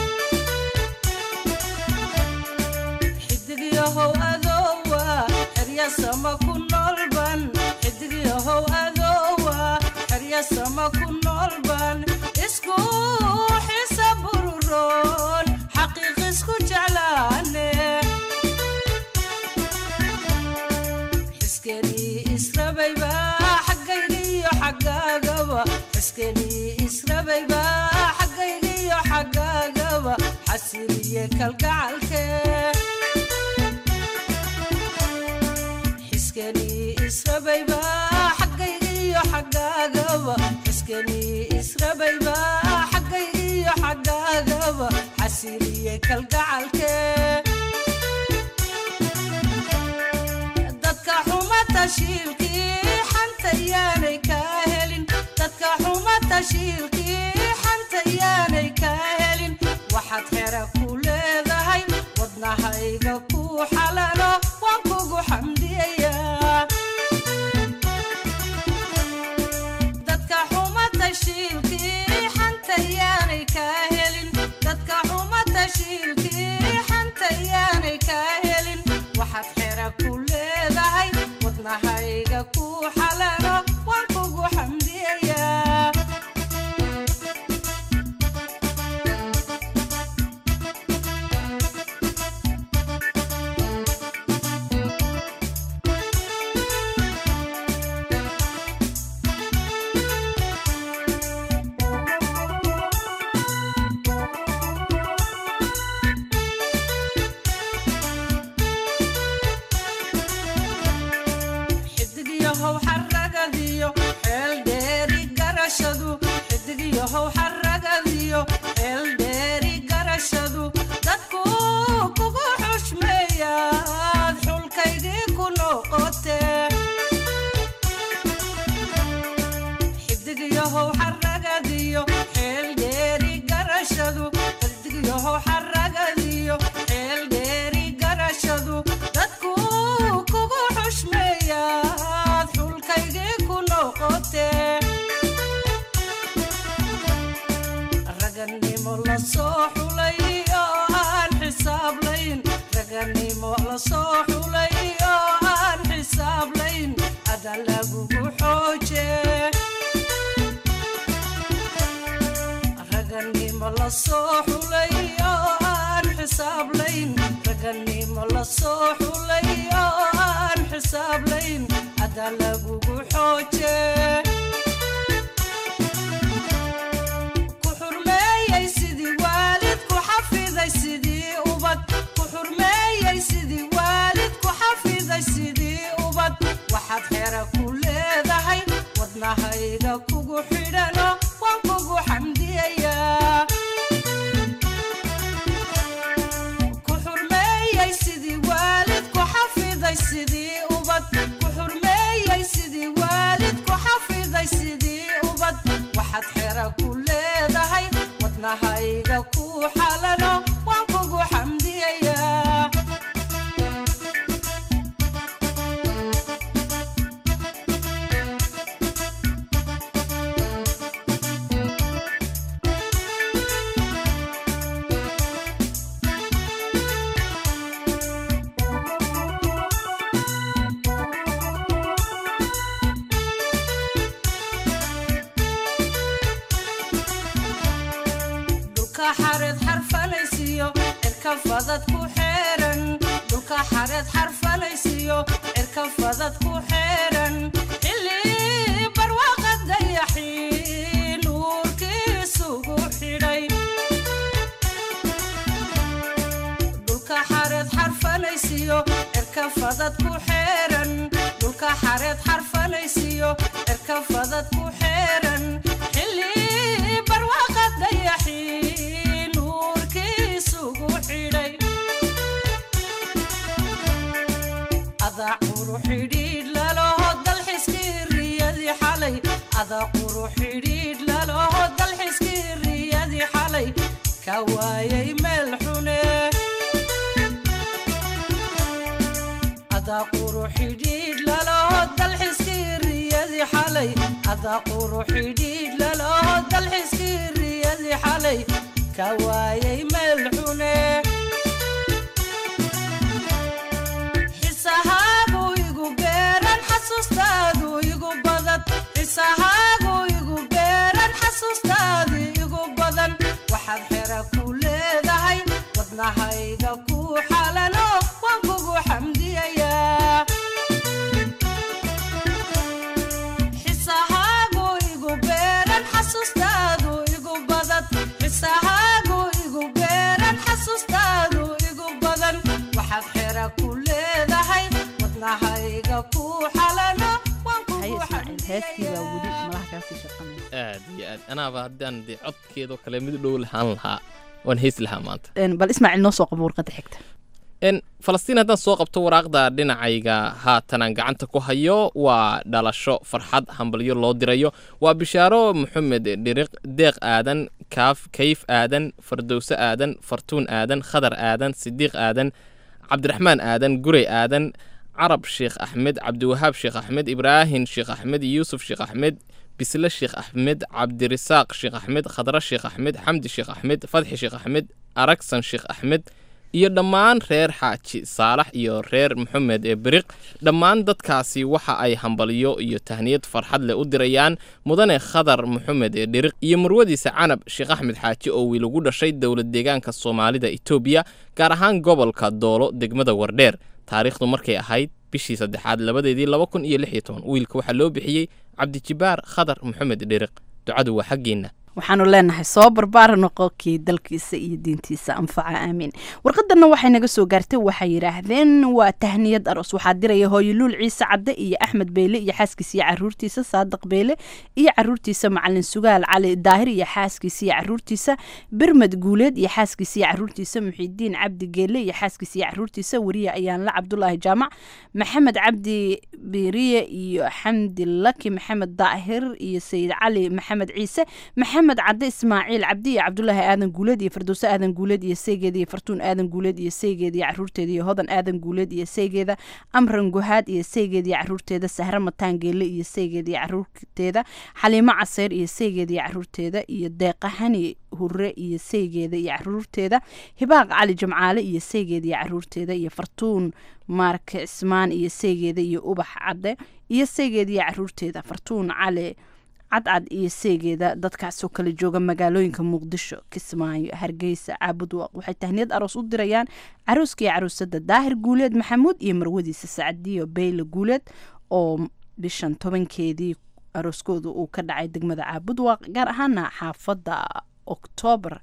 xidig yahow adowa xeryasama ku noolban xidig yahow adowa xeryasama ku noolban isku xisa bururoon xaqiiq isku jeclaane xiskenii israbayba xaggaygiyo xaggaagaba xiskenii israbayba xaggaygiyo xaggaagaba xasiliye kalgacalke xiskenii israbayba xaggaygiyo xaggaagaba xiskenii israbayba xaggaygiyo xaggaagaba xasiliye kalgacalke dadka xuma tashiilkii xanta yaanay kaa helin dadka xuma tashiilkii xanta yaanay kaa helin wax waxaad xera ku leedahay wadnahayga ku xalalo waan kugu xamdiyayaa dadka xuma tashiilkii xantayaanay kaa helin dadka xuma tashiilkii xantayaanay kaa helin waxaad xera ku leedahay wadnahayga ku xalalo waan kugu xamdiyayaa xidigyahow xaragadiyo xeel dheeri garashadu xidigyahow xaragadiyo xeel dheeri garashadu dadku kugu xushmeeyaad xulkaygii ku noqotee xidigyahow xaragadiyo xeel dheeri garashadu xidigyahow xaragadiyo xeel dheeri garashadu dadku kugu xushmeeyaad xulkaygii ku noqotee raganimo la soo xulay oo aan xisaablayn raganimo la soo xulay oo aan xisaablayn ada lagugu xoojee raganimo la soo xulay oo aan xisaablayn raganimo la soo xulay oo aan xisaablayn ada lagugu xoojee ku xurmeeyey sidii waalid ku xafiday sidii ubad ku xurmeeyey sidii waalid ku xafiday sidii ubad waxaad xera ku leedahay wadnahayga kugu xidhano waan kugu xamdiyayaa ku xurmeeyey sidii waalid ku xafiday sidii ubad ku xurmeeyey sidii waalid ku xafiday sidii ubad waxaad xera ku leedahay wadnahayga ku xalano waan kugu xamdiyayaa dhulka xareed xarfanaysiyo cirka fadad ku xeeran dhulka xareed xarfanaysiyo cirka fadad ku xeeran xilli barwaaqa dayaxii nuurkiisugu xidhay dhulka xareed xarfanaysiyo cirka fadad ku xeeran dhulka xareed xarfanaysiyo cirka fadad ku xeeran xilli barwaaqa dayaxii nuurkiisugu xidhay adaa quru xidhiidh laloho dalxiskii riyadii xalay adaa quru xidhiidh laloho dalxiskii riyadii xalay ka waayay meel xune adaa quru xidhiidh laloho dalxiskii riyadii xalay adaa quru xidhiidh laloho dalxiskii riyadii xalay ka waayay meel xune xisahaagu igu beeran xasuustaadu igu badan xisahaagu igu beeran xasuustaadu igu badan waxaad xera ku leedahay wadnahayga ku xalano waan kugu xamdiyayaa xisahaagu igu beeran xasuustaadu igu badan xisahaagu igu beeran xasuustaadu igu badan waxaad xera ku leedahay wadnahayga ku xalano waan kugu heestii baa weli malaha kaasii shaqanaya aad iyo aad anaaba haddaan dee codkeedoo kale mid u dhow lahaan lahaa waan heesi lahaa maanta Een, bal ismaaciil noo soo qabo warqadda xigta n falastiin haddaan soo qabto waraaqda dhinacayga haatan aan gacanta ku hayo waa dhalasho farxad hambalyo loo dirayo waa bishaaro maxamed dhiriq deeq aadan kaaf kayf aadan fardowse aadan fartuun aadan khadar aadan sidiiq aadan cabdiraxmaan aadan gurey aadan carab sheekh axmed cabdiwahaab sheekh axmed ibraahin sheekh axmed yuusuf sheekh axmed bisle sheekh axmed cabdirisaaq sheekh axmed khadra sheekh axmed xamdi sheekh axmed fadxi sheekh axmed aragsan sheekh axmed iyo dhammaan reer xaaji saalax iyo reer maxamed ee beriq dhammaan dadkaasi waxa ay hambalyo iyo tahniyad farxad leh u dirayaan mudane khadar maxamed ee dhiriq iyo marwadiisa canab sheekh axmed xaaji oo wiil ugu dhashay dowlad deegaanka soomaalida etoobiya gaar ahaan gobolka doolo degmada wardheer taariikhdu markay ahayd bishii saddexaad labadeedii laba kun iyo lix iyo toban wiilka waxaa loo bixiyey cabdijibaar khadar maxamed dhiriq ducadu waa xaggiinna waxaanu leenahay soo barbaara noqokii dalkiisa iyo diintiisa anfaca aamiin warqadanna waxay naga soo gaartay waxay yidhaahdeen waa tahniyad aroos waxaa diraya hooyoluul ciise cadde iyo axmed beyle iyo xaaskiisa iyo caruurtiisa saadiq beyle iyo caruurtiisa macalin sugaal cali daahir iyo xaaskiisa iyo caruurtiisa birmad guuleed iyo xaaskiisa iyo caruurtiisa muxiidiin cabdi geelle iyo xaaskiisa iyo caruurtiisa weriye ayaanla cabdulaahi jaamac maxamed cabdi biriye iyo xamdi laki maxamed daahir iyo sayid cali maxamed ciise maxamed cadde ismaaciil cabdi iyo cabdulaahi aadan guuleed iyo fardowse aadan guuleed iyo seygeeda iyo fartuun aadan guuleed iyo seygeeda iyo caruurteeda iyo hodan aadan guuleed iyo seygeeda amran guhaad iyo seygeeda iyo caruurteeda sahre mataan geelle iyo seygeeda iyo caruurteeda xaliimo caseyr iyo seygeeda iyo caruurteeda iyo deeqahani hure iyo seygeeda iyo caruurteeda hibaaq cali jimcaale iyo seygeeda iyo caruurteeda iyo fartuun maarke cismaan iyo seygeeda iyo ubax cadde iyo seygeeda iyo caruurteeda fartuun cali cadcad iyo seegeeda dadkaasoo kala jooga magaalooyinka muqdisho kismaayo hargeysa caabudwaaq waxay tahniyad aroos u dirayaan caruuska iyo caruusada daahir guuleed maxamuud iyo marwadiisa sacdiyo beyle guuleed oo bishan tobankeedii arooskooda uu ka dhacay degmada caabudwaaq gaar ahaana xaafadda oktoobar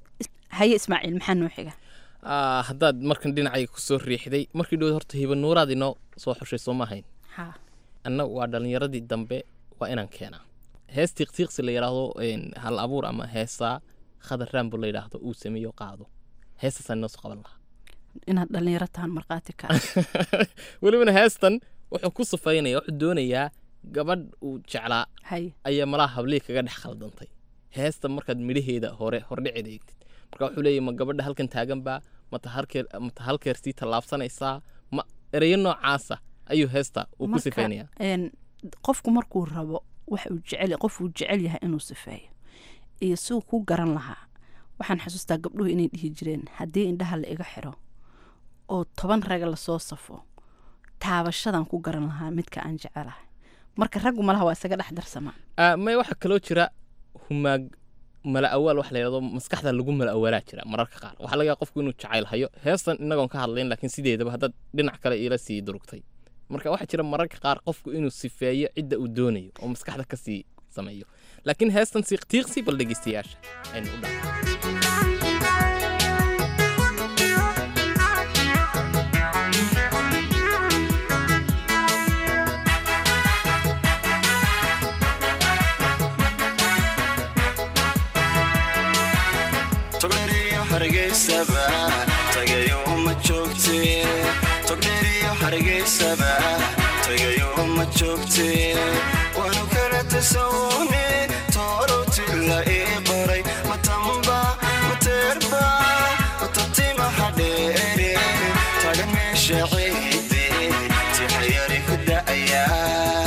haye ismaaciil maxaa noo xiga Ah, haddaad markan dhinacayga kusoo riixday markii dhow horta hiba nuuraad inoo soo xushay soo ma ahayn ha anna waa dhallinyaradii dambe waa inaan keenaa hees tiiqtiiqsi la yidhaahdo een, hal abuur ama heesaa khadar raambo la yidhaahdo uu sameeyo qaado heestaasaan inoo soo qaban lahaa inaad dhalinyaro tahan markhaati ka welibana heestan wuxuu ku safaynaya wuxuu doonayaa gabadh uu jeclaa hay ayaa malaha hablihii kaga dhex khaldantay heestan markaad midhaheeda hore hordhiceeda eegtid marka wuxuu leeyahy ma gabadha halkan taagan baa mata halkeer mata halkeer sii tallaabsanaysaa ma ereyo noocaasa ayuu heesta uu ku Marka, sifaynayaa een, qofku markuu rabo wax uu jecel qof uu jecel yahay inuu sifeeyo iyo siduu ku garan lahaa waxaan xasuustaa gabdhuhu inay dhihi jireen haddii indhaha la iga xiro oo toban raga lasoo safo taabashadan ku garan lahaa midka aan jecelahay marka raggu malaha waa isaga dhex darsamaa Ah, may waxaa kaloo jira humaag mala awaal wax la yidhahdo maskaxda lagu mala awaalaa jira mararka qaar waxaa laga yaaba qofku inuu jacayl hayo heestan inagoon ka hadlayn laakiin sideedaba haddaad dhinac kale iila sii durugtay marka waxaa jira mararka qaar qofku inuu sifeeyo cidda uu doonayo oo maskaxda ka sii sameeyo laakiin heestan siiqtiiqsi bal dhegeystayaasha aynu u dhaafno togdheriyo hargeysaba tagayo ma joogte togdheriyo hargeysaba tagayo ma joogte waanu kala tasawune toorowtila ii qoray matamba mateerba matatimaha dheere tagan meesha ciide tixayari ku da'ayaa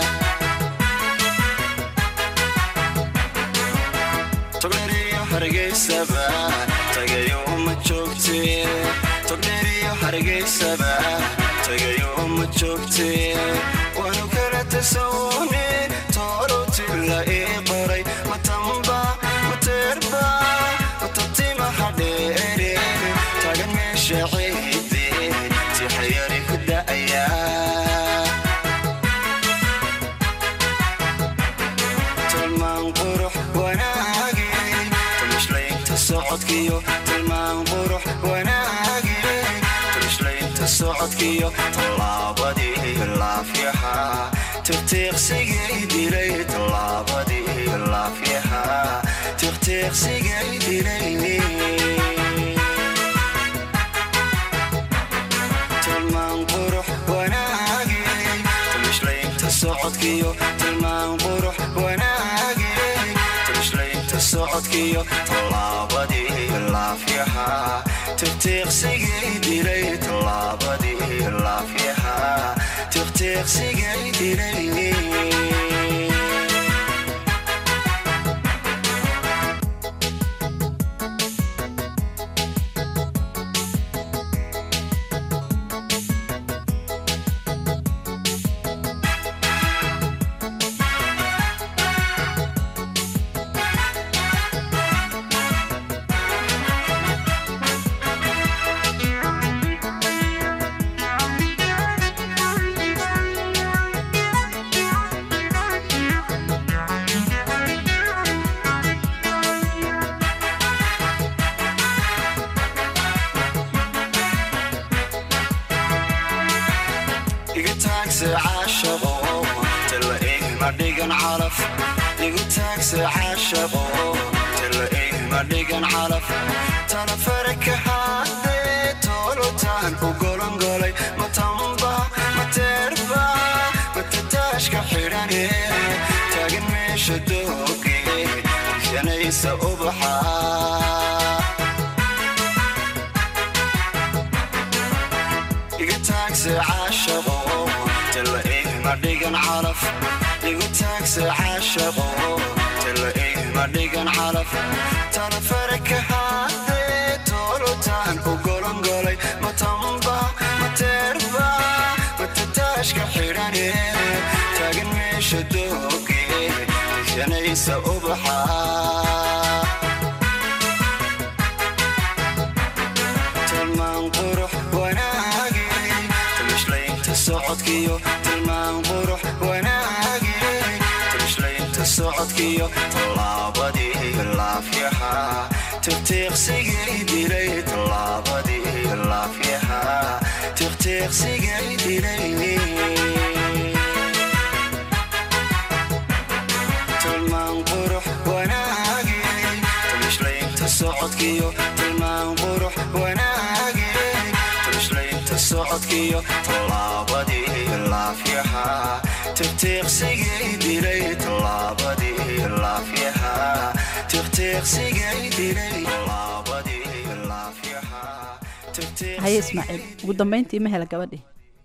togdheriyo hargeysaba tagayo ma joogte togdheriyo hargeysaba tagayo ma joogte waanu kala tasawune toorowtila ii qoray matamba mateerba matatimaha dheere tagan meesha ciide tixayari ku da'ayaa tilmaan qurux wanaage tumishlaynta socodkiyo tilmaan qurux wanaage tumishlaynta socodkiyo tallaabadii laafyaha tiqtiiqsigay dilay tallaabadii laafyaha tiqtiiqsigay dilay socodkiyo tallaabadii laafyaha tiqtiiqsigay dilay tallaabadii laafyaha tiqtiiqsigay dilay iga taagse caashaqo tala ihma dhigan calaf igu taagse caashaqo tala ihma dhigan calaf tana faraka haddee toolotaan u golongolay matamba mateerba matataashka xidhane taagan meesha dooge ishanaysa ubaxa iga taagse caashaqo tala ihma dhigan calaf igu taagse caashaqo tala ihma dhigan calaf tana faraka haddee toolotaan u golongolay matamba mateerba matataashka xidhane taagan meesha dooge ishanaysa ubaxa tilmaan qurux wanaage timishlaynta socodkiyo tilmaan qurux wanaage timishlaynta socodkiyo tallaabadii laafyaha tiqtiiqsigay dilay tallaabadii laafyaha tiqtiiqsigay dilay tilmaan qurux wanaage timishlaynta socodkiyo tilmaan qurux wanaage timishlaynta socodkiyo tallaabadii laafyaha tiqtiiqsigay dilay tallaabadii laafyaha tiqtiiqsigay dilay tallaabadii laafyaha haye ismaaciil ugu dambayntii ma hela gabadhii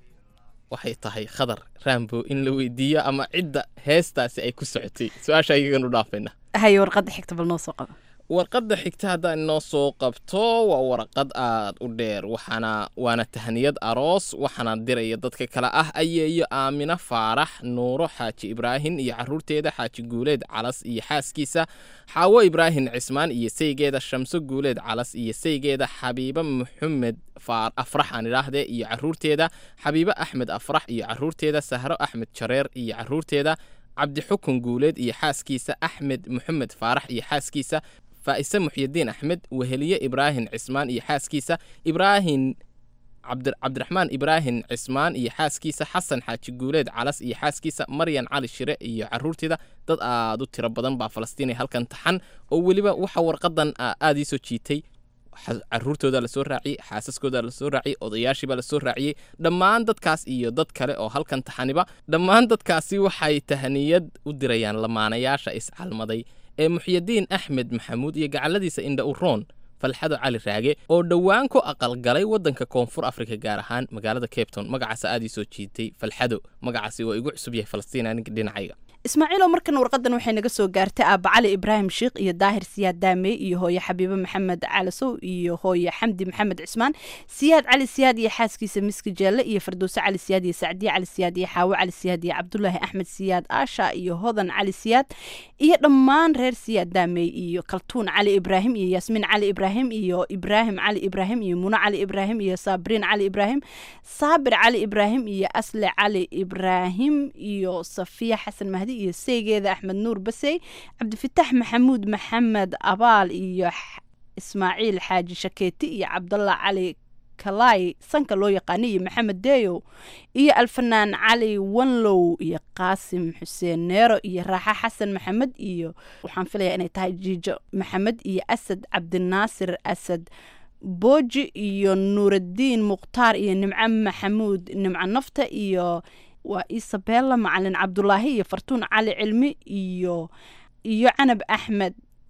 waxay tahay khadar raambo in la weydiiyo ama cidda heestaasi ay ku socotay su-aasha ayaganu dhaafayna haye warqadda xigta bal noo soo qaba warqadda xigta haddaan inoo soo qabto waa warqad aad u dheer waxaana waana tahniyad aroos waxaana diraya dadka kale ah ayeeyo aamino faarax nuuro xaaji ibraahin iyo caruurteeda xaaji guuleed calas iyo xaaskiisa xaawo ibraahin cismaan iyo saygeeda shamso guuleed calas iyo saygeeda xabiibo maxamed afrax aan idhaahdee iyo caruurteeda xabiibo axmed afrax iyo caruurteeda sahro axmed jareer iyo caruurteeda cabdixukun guuleed iyo xaaskiisa axmed maxamed faarax iyo xaaskiisa faa'ise muxyidiin axmed weheliye ibraahin cismaan iyo xaaskiisa ibraahin cabdiraxmaan ibraahin cismaan iyo xaaskiisa xasan xaaji guuleed calas iyo xaaskiisa maryan cali shire iyo caruurteeda dad aad u tiro badan baa falastiinay halkan taxan oo weliba waxa warqadan aad ii soo jiitay caruurtooda lasoo raaciyey xaasaskooda lasoo raaciyey odayaashiibaa lasoo raaciyey dhammaan dadkaas iyo dad kale oo halkan taxaniba dhammaan dadkaasi waxay tahniyad u dirayaan lamaanayaasha iscalmaday ee muxyidiin axmed maxamuud iyo gacaladiisa indha uroon falxado cali raage oo dhowaan ku aqalgalay waddanka koonfur afrika gaar ahaan magaalada cabton magacaas aad ii soo jiitay falxado magacaasi waa igu cusub yahay falastiin aniga dhinacayga ismaaciiloo markan warqadan waxay naga soo gaartay aaba cali ibraahim sheikh iyo daahir siyaad daamey iyo hooye xabiibo maxamed calasow iyo hooye xamdi maxamed cismaan siyaad cali siyaad iyo xaaskiisa miski jeelle iyo fardowse cali siyaad iyo sacdiye cali siyaad iyo xaawo cali siyaad iyo cabdulaahi axmed siyaad aasha iyo hodan cali siyaad iyo dhammaan reer siyaad daamey iyo kaltuun cali ibraahim iyo yaasmiin cali ibraahim iyo ibraahim cali ibraahim iyo muno cali ibraahim iyo saabriin cali ibraahim saabir cali ibraahim iyo asle cali ibraahim iyo safiya xasan mahdi iyo seygeeda axmed nuur basey cabdifitaax maxamuud maxamed abaal iyo ismaaciil xaaji shakeeti iyo cabdallah cali kalay sanka loo yaqaana iyo maxamed deyow iyo alfanaan cali wanlow iyo qaasim xuseen neero iyo raaxa xasan maxamed iyo waxaan filayaa inay tahay jiijo maxamed iyo asad cabdinaasir asad booji iyo nuuraddiin mukhtaar iyo nimco maxamuud nimco nafta iyo waa isabella macalin cabdulaahi iyo fartuun cali cilmi iyo iyo canab axmed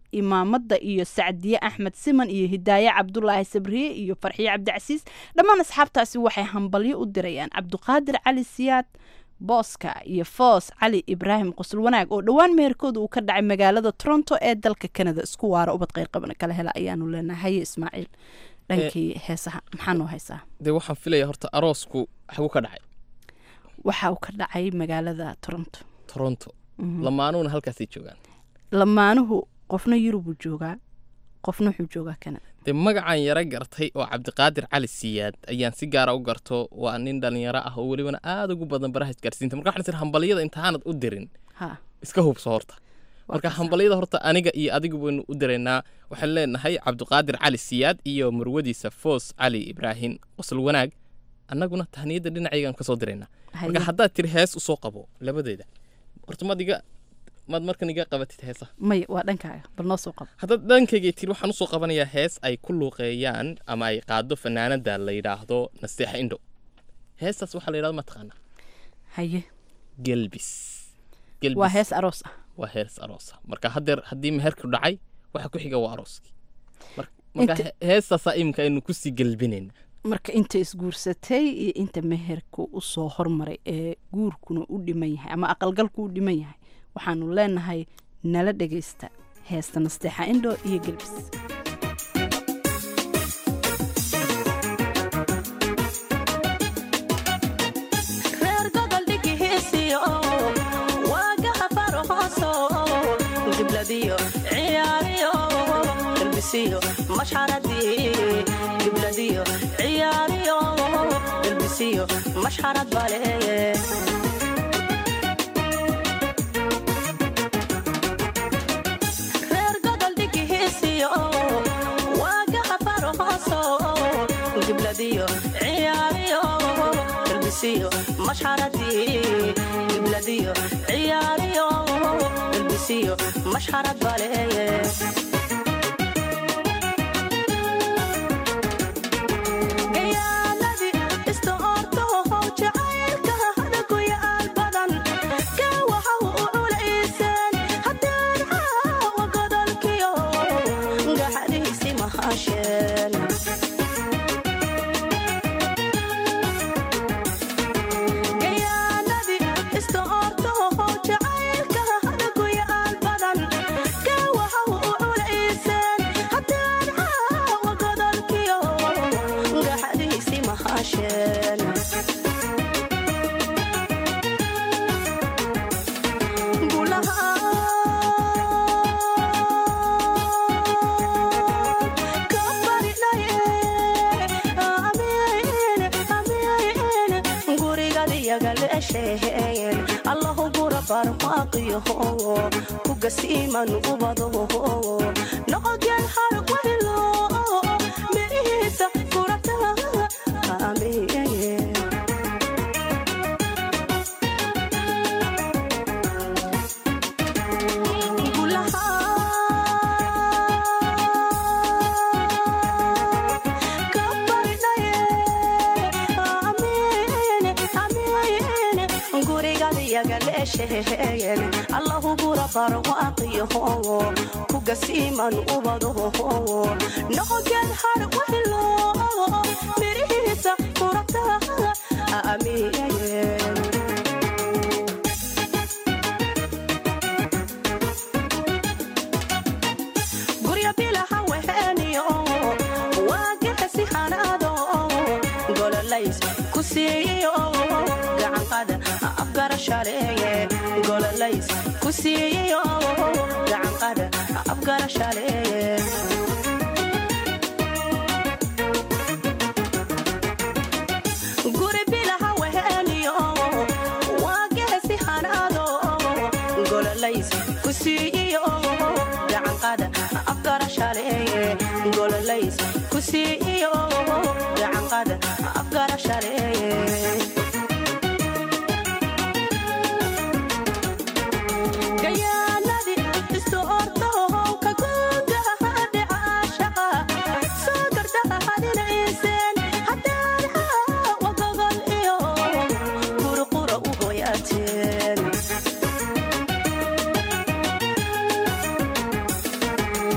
imaamadda iyo sacdiye axmed siman iyo hidaaye cabdulaahi sabriye iyo farxiye cabdicasiis dhammaan asxaabtaasi waxay hambalyo u dirayaan cabduqaadir cali siyaad booska iyo foos cali ibraahim qosol wanaag oo dhowaan meherkooda uu ka dhacay magaalada toronto ee dalka canada isku waara ubad qeyrqabana kala hela ayaanu leenahay haye ismaaciil dhankii heesaha maxaa noo haysaa dee waxaan filaya horta aroosku xagu ka dhacay waxa uu ka dhacay magaalada toronto toronto Mhm. lamaanuhuna halkaasay joogaan lamaanuhu qofna yurubuu joogaa qofna wuxuu joogaa canada dee magacaan yaro gartay oo cabdiqaadir cali siyaad ayaan si gaara u garto waa nin dhalinyaro ah oo welibana aada ugu badan baraha isgaarsiinta marka waxaan isir hambalyada intaanad u dirin ha iska hubso horta marka hambalyada horta aniga iyo adigu baynu u diraynaa waxaan leenahay cabdiqaadir cali siyaad iyo murwadiisa foos cali ibraahim qosol wanaag annaguna tahniyadda dhinacaygaan kasoo diraynaa marka Haye. haddaad tiri hees usoo qabo labadeeda horta maad iga maad markan iga qabatid heesaha maya waa dhankaaga bal noo soo qabo haddaad dhankayga tiri waxaan usoo qabanayaa hees ay ku luuqeeyaan ama ay qaado fanaanada la yidhaahdo nasteexa indho heestaas waxaa la yidhahdo ma taqaanaa haye gelbis Gelbis. waa hees aroos ah waa hees aroosa marka haddeer haddii meherku dhacay waxa ku xiga waa arooskii Mar- marka Inta- he- heestaasaa iminka aynu kusii gelbinayna marka inta isguursatay iyo inta meherku usoo hormaray ee guurkuna u dhiman yahay ama aqalgalku u dhiman yahay waxaanu leenahay nala dhegaysta heesta nasteexa indho iyo gelbis reer gobol dhigihiisiyo waagaha farhooso gibladiyo ciyaariyo galbisiyo mashxaradii gibladiyo ciyaariyo galbisiyo mashxarad bale reer gobol dhigihiisiyo waagaha farhooso gibladiyo ciyaariyo galbisiyo mashxaradii gibladiyo ciyaariyo galbisiyo mashxarad bale gayaaladii iska ortoohow jacaylka hadagu yaal badan kaa waxa u culayseen haddaan caawa godolkiyo gaxadiisi mahasheen gayaaladii iska ortoohow jacaylka hadagu yaal badan kaa waxa u culayseen haddaan caawa godolkiyo gaxadiisi mahasheen allahu gura barmaaqiyaho kugasiiman ubado noqogeen harwaylo mirihiisa furata amiin allahu gura barwaaqiyaho kugasiiman ubado noqogeen harwaylo mirihiisa furata amiin gurya bilaha weheniyo waagexesi hanaado gololays ku siiyo gacanqada afgarashaleeye gololays ku siiyo gacanqada afgarashaleeye guri bilaha weheniyo waagexesi hanaado gololays ku siiyo gacanqada afgarashaleeye gololays ku siiyo gacanqada afgarashaleeye gayaaladii iska ortoohow ka guudaha dhicaashaqa soo gardahadinayseen haddaan caawa gogol iyo qurqura u hoyaateen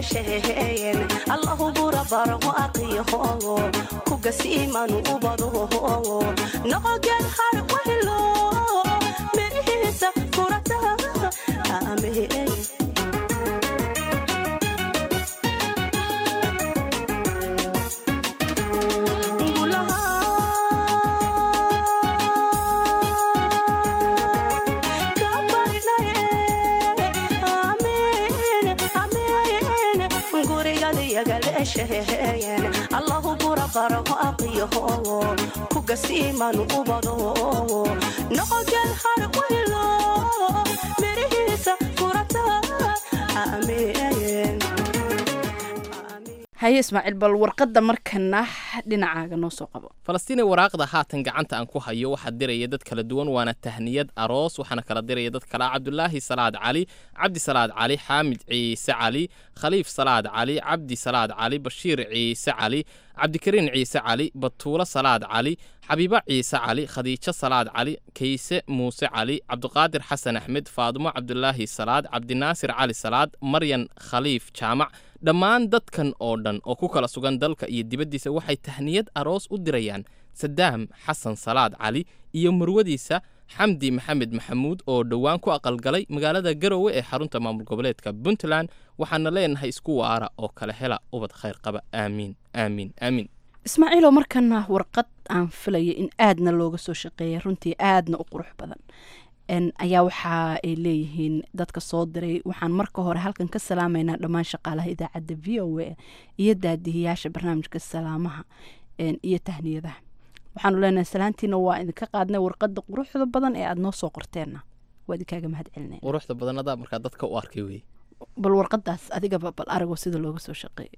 dheesheen allahu burabarahu aqiyaho kugasiimanu ubadaho noqoged har wahilo mirihiisa kurata amee allahu burabarahu aqiyaho kugasiimanu ubado noqoged har wahilo mirihiisa kurata ameen haye ismaaciil bal warqadda markana dhinacaaga noo soo qabo falastiinay waraaqda haatan gacanta aan ku hayo waxaa diraya dad kala duwan waana tahniyad aroos waxaana kala diraya dad kale ah cabdulaahi salaad cali cabdi salaad cali xaamid ciise cali khaliif salaad cali cabdi salaad cali bashiir ciise cali cabdikariin ciise cali batuulo salaad cali xabiibo ciise cali khadiijo salaad cali kayse muuse cali cabdiqaadir xasan axmed faadumo cabdulaahi salaad cabdinaasir cali salaad maryan khaliif jaamac dhammaan dadkan oo dhan oo ku kala sugan dalka iyo dibaddiisa waxay tahniyad aroos u dirayaan sadaam xasan salaad cali iyo marwadiisa xamdi maxamed maxamuud oo dhowaan ku aqalgalay magaalada garowe ee xarunta maamul goboleedka puntland waxaana leenahay isku waara oo kala hela ubad khayr qaba aamiin aamiin aamiin ismaaciiloo markana warqad aan filaya in aadna looga soo shaqeeya runtii aadna u qurux badan ayaa waxa ay leeyihiin dadka soo diray waxaan marka hore halkan ka salaamaynaa dhammaan shaqaalaha idaacadda v o a iyo daadihiyaasha barnaamijka salaamaha iyo tahniyadaha waxaanu leenahay salaantiina waa idinka qaadnay warqada quruxda badan ee aada noo soo qorteenna waa idinkaaga mahad celinay quruxda badanadaa markaa dadka u arkay wey bal warqadaas adigaba bal aragoo sida looga soo shaqeeyay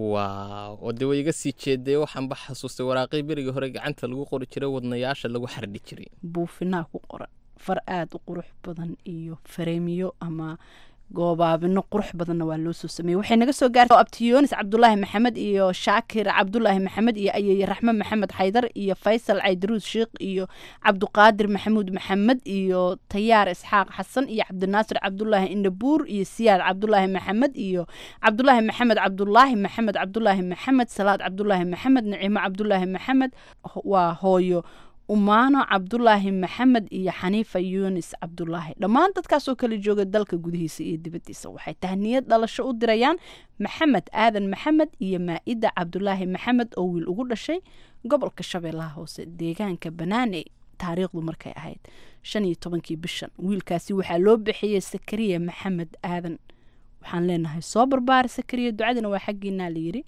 waaw oo dee way iga sii jeeday waxaanba xasuustay waraaqii berigii hore gacanta lagu qori jiray wadnayaasha lagu xardhi jiray buufinaa ku qoran far aada u qurux badan iyo fareemiyo ama goobaabino qurux badanna waa loo soo sameeyey waxay naga soo gaartay abtiyoonis cabdulaahi maxamed iyo shaakir cabdulaahi maxamed iyo ayeye raxme maxamed xaydar iyo faysal caydaruus sheikh iyo cabduqaadir maxamuud maxamed iyo tayaar isxaaq xasan iyo cabdinaasir cabdulaahi indhabuur iyo siyaad cabdulaahi maxamed iyo cabdulaahi maxamed cabdulaahi maxamed cabdulaahi maxamed salaad cabdulaahi maxamed nicimo cabdulaahi maxamed waa hooyo umaano cabdulaahi maxamed iyo xaniifa yunis cabdulaahi dhammaan dadkaasoo kala jooga dalka gudihiisa iyo dibaddiisa waxay tahniyad dhalasho u dirayaan maxamed aadan maxamed iyo maa-ida cabdulaahi maxamed oo wiil ugu dhashay gobolka shabeellaha hoose deegaanka banaane taariikhdu markay ahayd shan iyo tobankii bishan wiilkaasi waxaa loo bixiyey sakariya maxamed aadan waxaan leenahay soo barbaara sakariya ducadina waa xaggiinaa layiri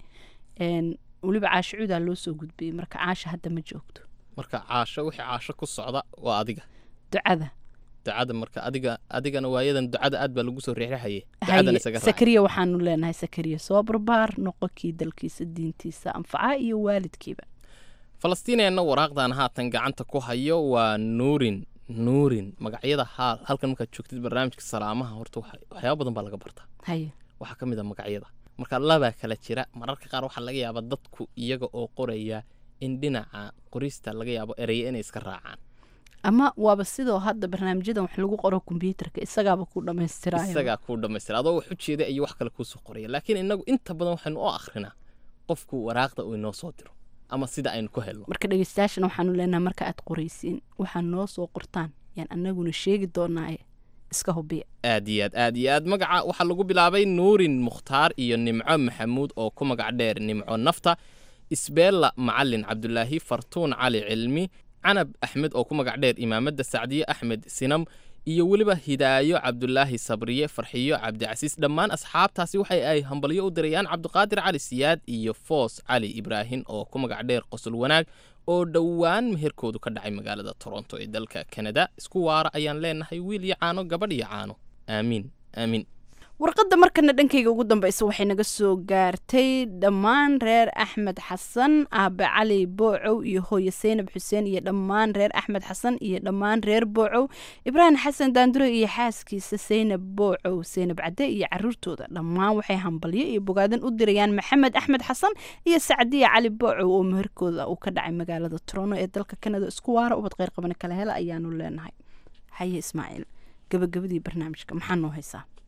weliba caasho cuudaa loo soo gudbiyey marka caasha hadda ma joogto marka caasho wixii caasho ku socda waa adiga ducada ducada marka adiga adigana waayadan ducada aad baa lagu soo riixriixaye ducadan isaga raac sakariya waxaanu leenahay sakariya soo barbaar noqonkii dalkiisa diintiisa anfaca iyo waalidkiiba falastiineenna waraaqdan haatan gacanta ku hayo waa nuurin nuurin magacyada haal halkan markaad joogtid barnaamijka salaamaha horta waxa- waxyaaba badan baa laga bartaa haye waxaa ka mid a magacyada marka labaa kala jira mararka qaar waxaa laga yaabaa dadku iyaga oo qoraya in dhinaca qorista laga yaabo ereye inay iska raacaan ama waaba sidoo hadda barnaamijyadan wax lagu qoro kombyuutarka isagaaba ku dhammaystiraayo isagaa kuu dhammaystira adoo wax u jeeda iyo wax kale kuusoo qoraya laakiin inagu inta badan waxaynu u akrinaa qofku waraaqda uu inoo soo diro ama sida aynu ku helno marka dhegeystayaashana waxaanu leenahay marka aad qoraysiin waxaa noo soo qortaan yaan anaguna sheegi doonaaye iska hubiya aad iyo aad aad iyo aad magaca waxaa lagu bilaabay nuurin mukhtaar iyo nimco maxamuud oo ku magac dheer nimco nafta isbeella macalin cabdulaahi fartuun cali cilmi canab axmed oo ku magac dheer imaamadda sacdiye axmed sinam iyo weliba hidaayo cabdulaahi sabriye farxiyo cabdicasiis dhammaan asxaabtaasi waxay ay hambalyo u dirayaan cabdiqaadir cali siyaad iyo foos cali ibraahin oo ku magac dheer qosol wanaag oo dhowaan meherkoodu ka dhacay magaalada toronto ee dalka kanada isku waara ayaan leenahay wiil iyo caano gabadh iyo caano aamiin aamiin warqadda markana dhankayga ugu dambeysa waxay naga soo gaartay dhammaan reer axmed xasan aabe cali boocow iyo hooye seynab xuseen iyo dhammaan reer axmed xasan iyo dhammaan reer boocow ibraahim xasan daandure iyo xaaskiisa seynab boocow seynab cadde iyo caruurtooda dhammaan waxay hambalyo iyo bogaadan u dirayaan maxamed axmed xasan iyo sacdiya cali boocow oo meherkooda uu ka dhacay magaalada toronto ee dalka kanada isku waara ubad qeyr qabana kala hela ayaanu leenahay haye ismaaciil gabagabadii barnaamijka maxaa noo haysaa de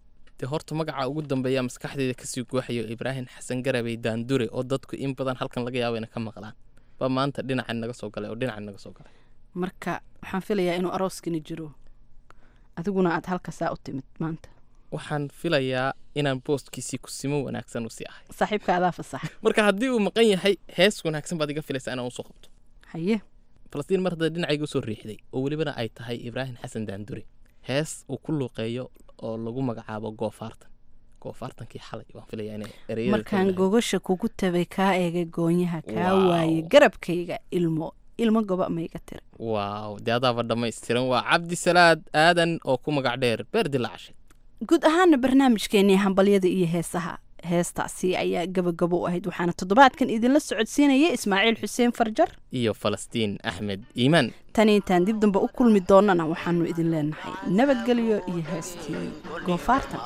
dee horta magaca ugu dambeeya maskaxdeyda kasii guuxayo ibraahim xasan garabey daandure oo dadku in badan halkan laga yaabo inay ka maqlaan baa maanta dhinacan naga soo galay oo dhinacan naga soo galay marka waxaan filayaa inuu arooskani jiro adiguna aad halkasaa u timid maanta waxaan filayaa inaan boostkiisii kusimo wanaagsan usii ahay saaxiibka adaa fasax marka haddii uu maqan yahay hees wanaagsan baad iga filaysaa inaan usoo qabto haye falastiin mar hadda dhinacayga usoo riixday oo welibana ay tahay ibraahim xasan daandure hees uu ku luuqeeyo oo lagu magacaabo goofaartan goofaartankii xalay waan filayaa inay ereyada markaan gogasha kugu tabay kaa eegay goonyaha kaa waaye garabkayga ilmo ilmo goba mayga tiri waaw dee adaaba dhammaystiran waa cabdisalaad aadan oo ku magac dheer beer dilacshay guud ahaana barnaamijkeenii hambalyada iyo heesaha heestaasi ayaa gabagabo u ahayd waxaana toddobaadkan idinla socodsiinaya ismaaciil xuseen farjar iyo falastiin axmed iimaan tani intaan dib dambe u kulmi doonana waxaanu idin leenahay nabadgelyo iyo heestii goofaartan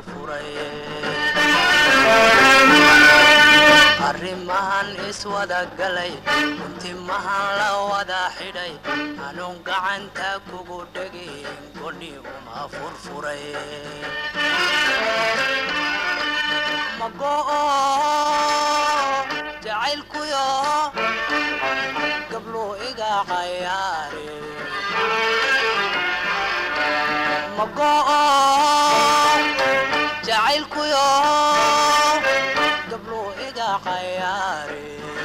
arrimahan iswada galay intimahan la wada xidhay anuun gacanta kugu dhegin godhi uma furfuray mago'o jacaylkuyo gabluu iga cayaare mago'o jacaylkuyo gabluu iga cayaare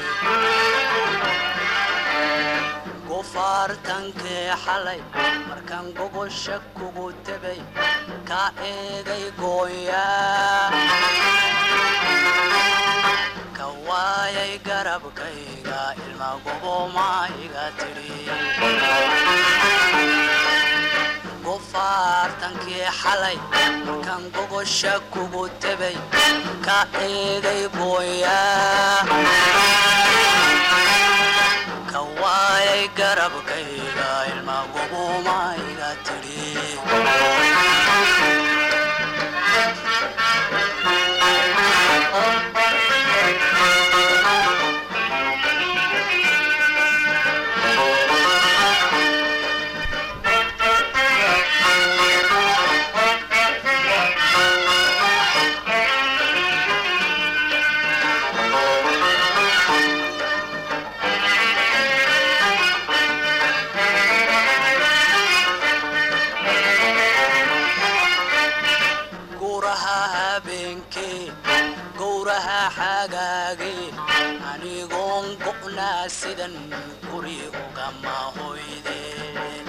gufaartankee xalay markaan gogosha kugu tebay ka eegay gooyaa ka waayay garabkayga ilma goboma iga tidhi gufaartankii xalay markaan gogosha kugu tebay ka eegay gooyaa ka waayay garabkayga ilma goboma iga tidhi gowraha habeenkee gowraha xagaagee anigoon go'naa sidan guri ugama hoydeen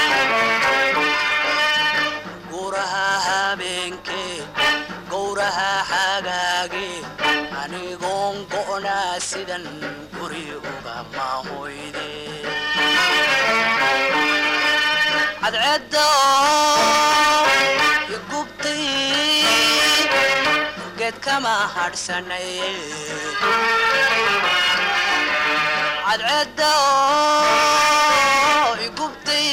gowraha habeenkee gowraha xagaagee anigoon go'naa sidan guri ugama hoydeen cadceedda igubtay geed kama hadhsanay cadceedda igubtay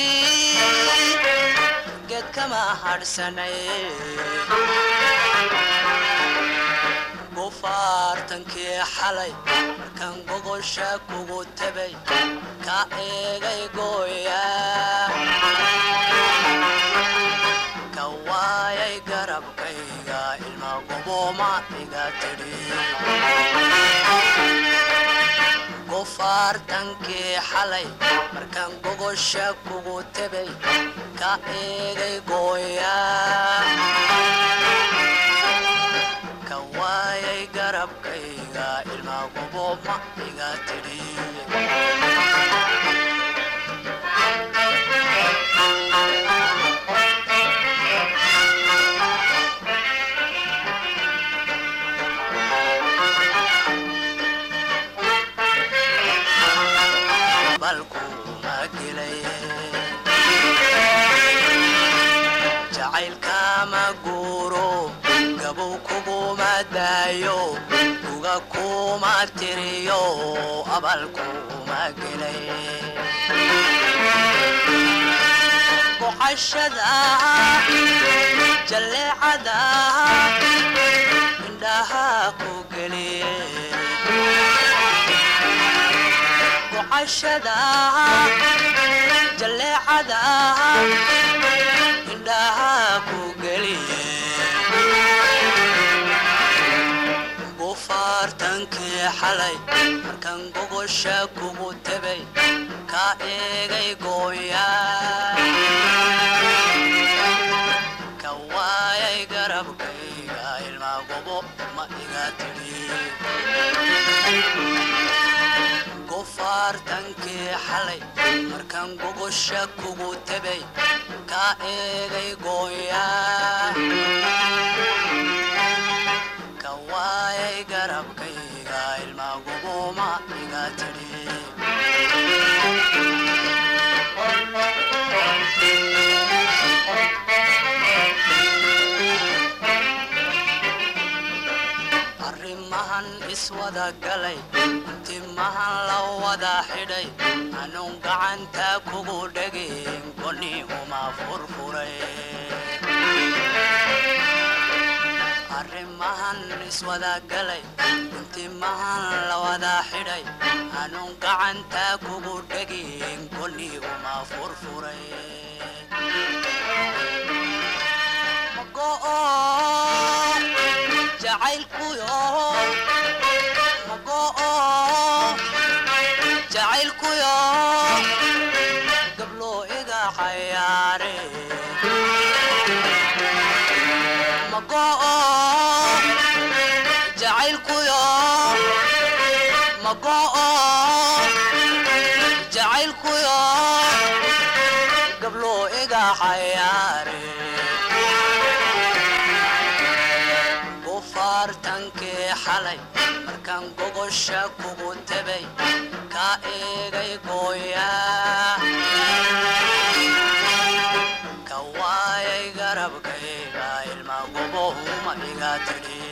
geed kama hadhsanay gufaartankii xalay markaan gogosha kugu tabay ka eegay gooyaa ka waayay garabkayga ilma goboma iga tidhi gufaartankii xalay markaan gogosha kugu tebay ka eegay gooyaa ka waayay garabkayga ilma goboma iga tidhi balkuma gelay jacaylkama guuro gabow kuguma daayo uga kuma tiriyo abalkuma gelay boqashada jalleecada indhaha ku geliye gocashada jalleecada indhaha ku geliye gofaartankii xalay markan gogosha kugu tebay ka eegay gooya ka waayay garabkayga ilmaa gobo ma iga tidhi gofaartankii xalay markan gogosha kugu tebay ka eegay gooya ka waayay garabkayga ilmaa gobo ma iga tidhi arrimahan iswada galay timahan la wada xidhay anuun gacanta kugu dhegin goni uma furfuray arrimahan iswada galay timahan la wada xidhay anuun gacanta kugu dhegin goni uma furfuray mago'o jacaylkuyo mago'o jacaylkuyo gablo iga cayaare mago'o jacaylkuyo mago'o jacaylkuyo gablo iga cayaare gofaartankii xalay markaan gogosha kugu tebay ka eegay gooya ka waayay garabkayga ilmaa gobohuma iga tidhi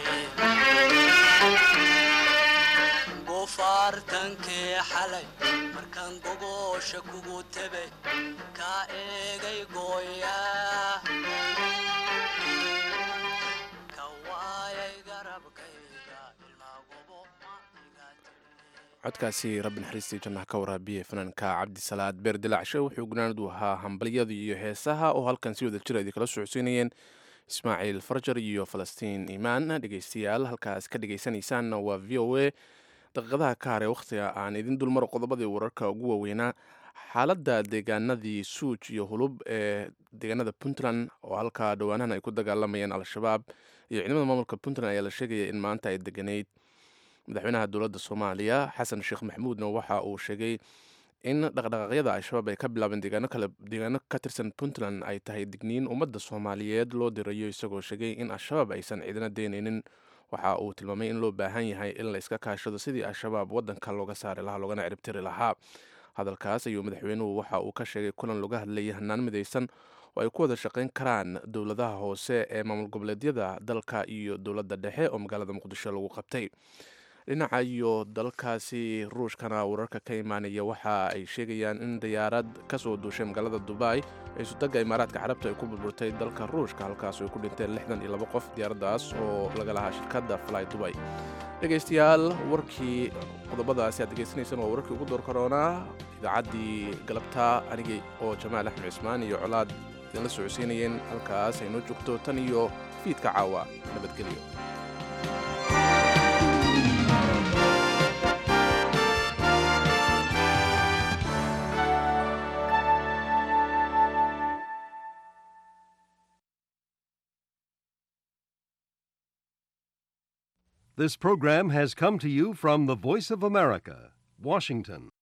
gofaartankii xalay markaan gogosha kugu tebay ka eegay gooya codkaasi rabbi naxariistii jannaha ka waraabiye fanaanka cabdisalaad beer dilaacshe wuxuu gunaanadu ahaa hambalyada iyo heesaha oo halkan si wada jira idinkala socodsiinayeen ismaaciil farjar iyo falastiin iimaan dhegeystayaal halkaas ka dhegeysanaysaanna waa v o a daqiiqadaha ka hare wakhtiga aan idin dulmaro qodobadii wararka ugu waaweynaa xaaladda deegaanadii suuj iyo hulub ee deegaanada puntland oo halkaa dhowaanahan ay ku dagaalamayeen al-shabaab iyo ciidamada maamulka puntland ayaa la sheegaya in maanta ay deganeyd madaxweynaha dowladda soomaaliya xasan sheekh maxamuudna waxa uu sheegay in dhaqdhaqaaqyada al-shabaab ay ka bilaabeen deegaano kale deegaano ka tirsan puntland ay tahay digniin ummadda soomaaliyeed loo dirayo isagoo sheegay in al-shabaab aysan ciidana deynaynin waxa uu tilmaamay in loo baahan yahay in la iska kaashado sidii al-shabaab waddanka looga saari lahaa loogana ciribtiri lahaa hadalkaas ayuu madaxweynuhu waxa uu ka sheegay kulan looga hadlayay hanaan midaysan oo ay ku wada shaqayn karaan dowladaha hoose ee maamul goboleedyada dalka iyo dowladda dhexe oo magaalada muqdisho lagu qabtay dhinaca iyo dalkaasi ruushkana wararka ka imaanaya waxa ay sheegayaan in diyaarad ka soo duushay magaalada dubai ee sudagga imaaraadka carabta ay ku burburtay dalka ruushka halkaas ay ku dhinteen lixdan iyo labo qof diyaaraddaas oo laga lahaa shirkadda fly dubai dhegaystayaal warkii qodobadaasi aad degeysanaysaan waa wararkii ugu door karoonaa idaacaddii galabta anigii oo jamaal axmed cismaan iyo colaad idinla socodsiinayeen halkaas ay noo joogto tan iyo fiidka caawa nabadgelyo This program has come to you from the Voice of America, Washington.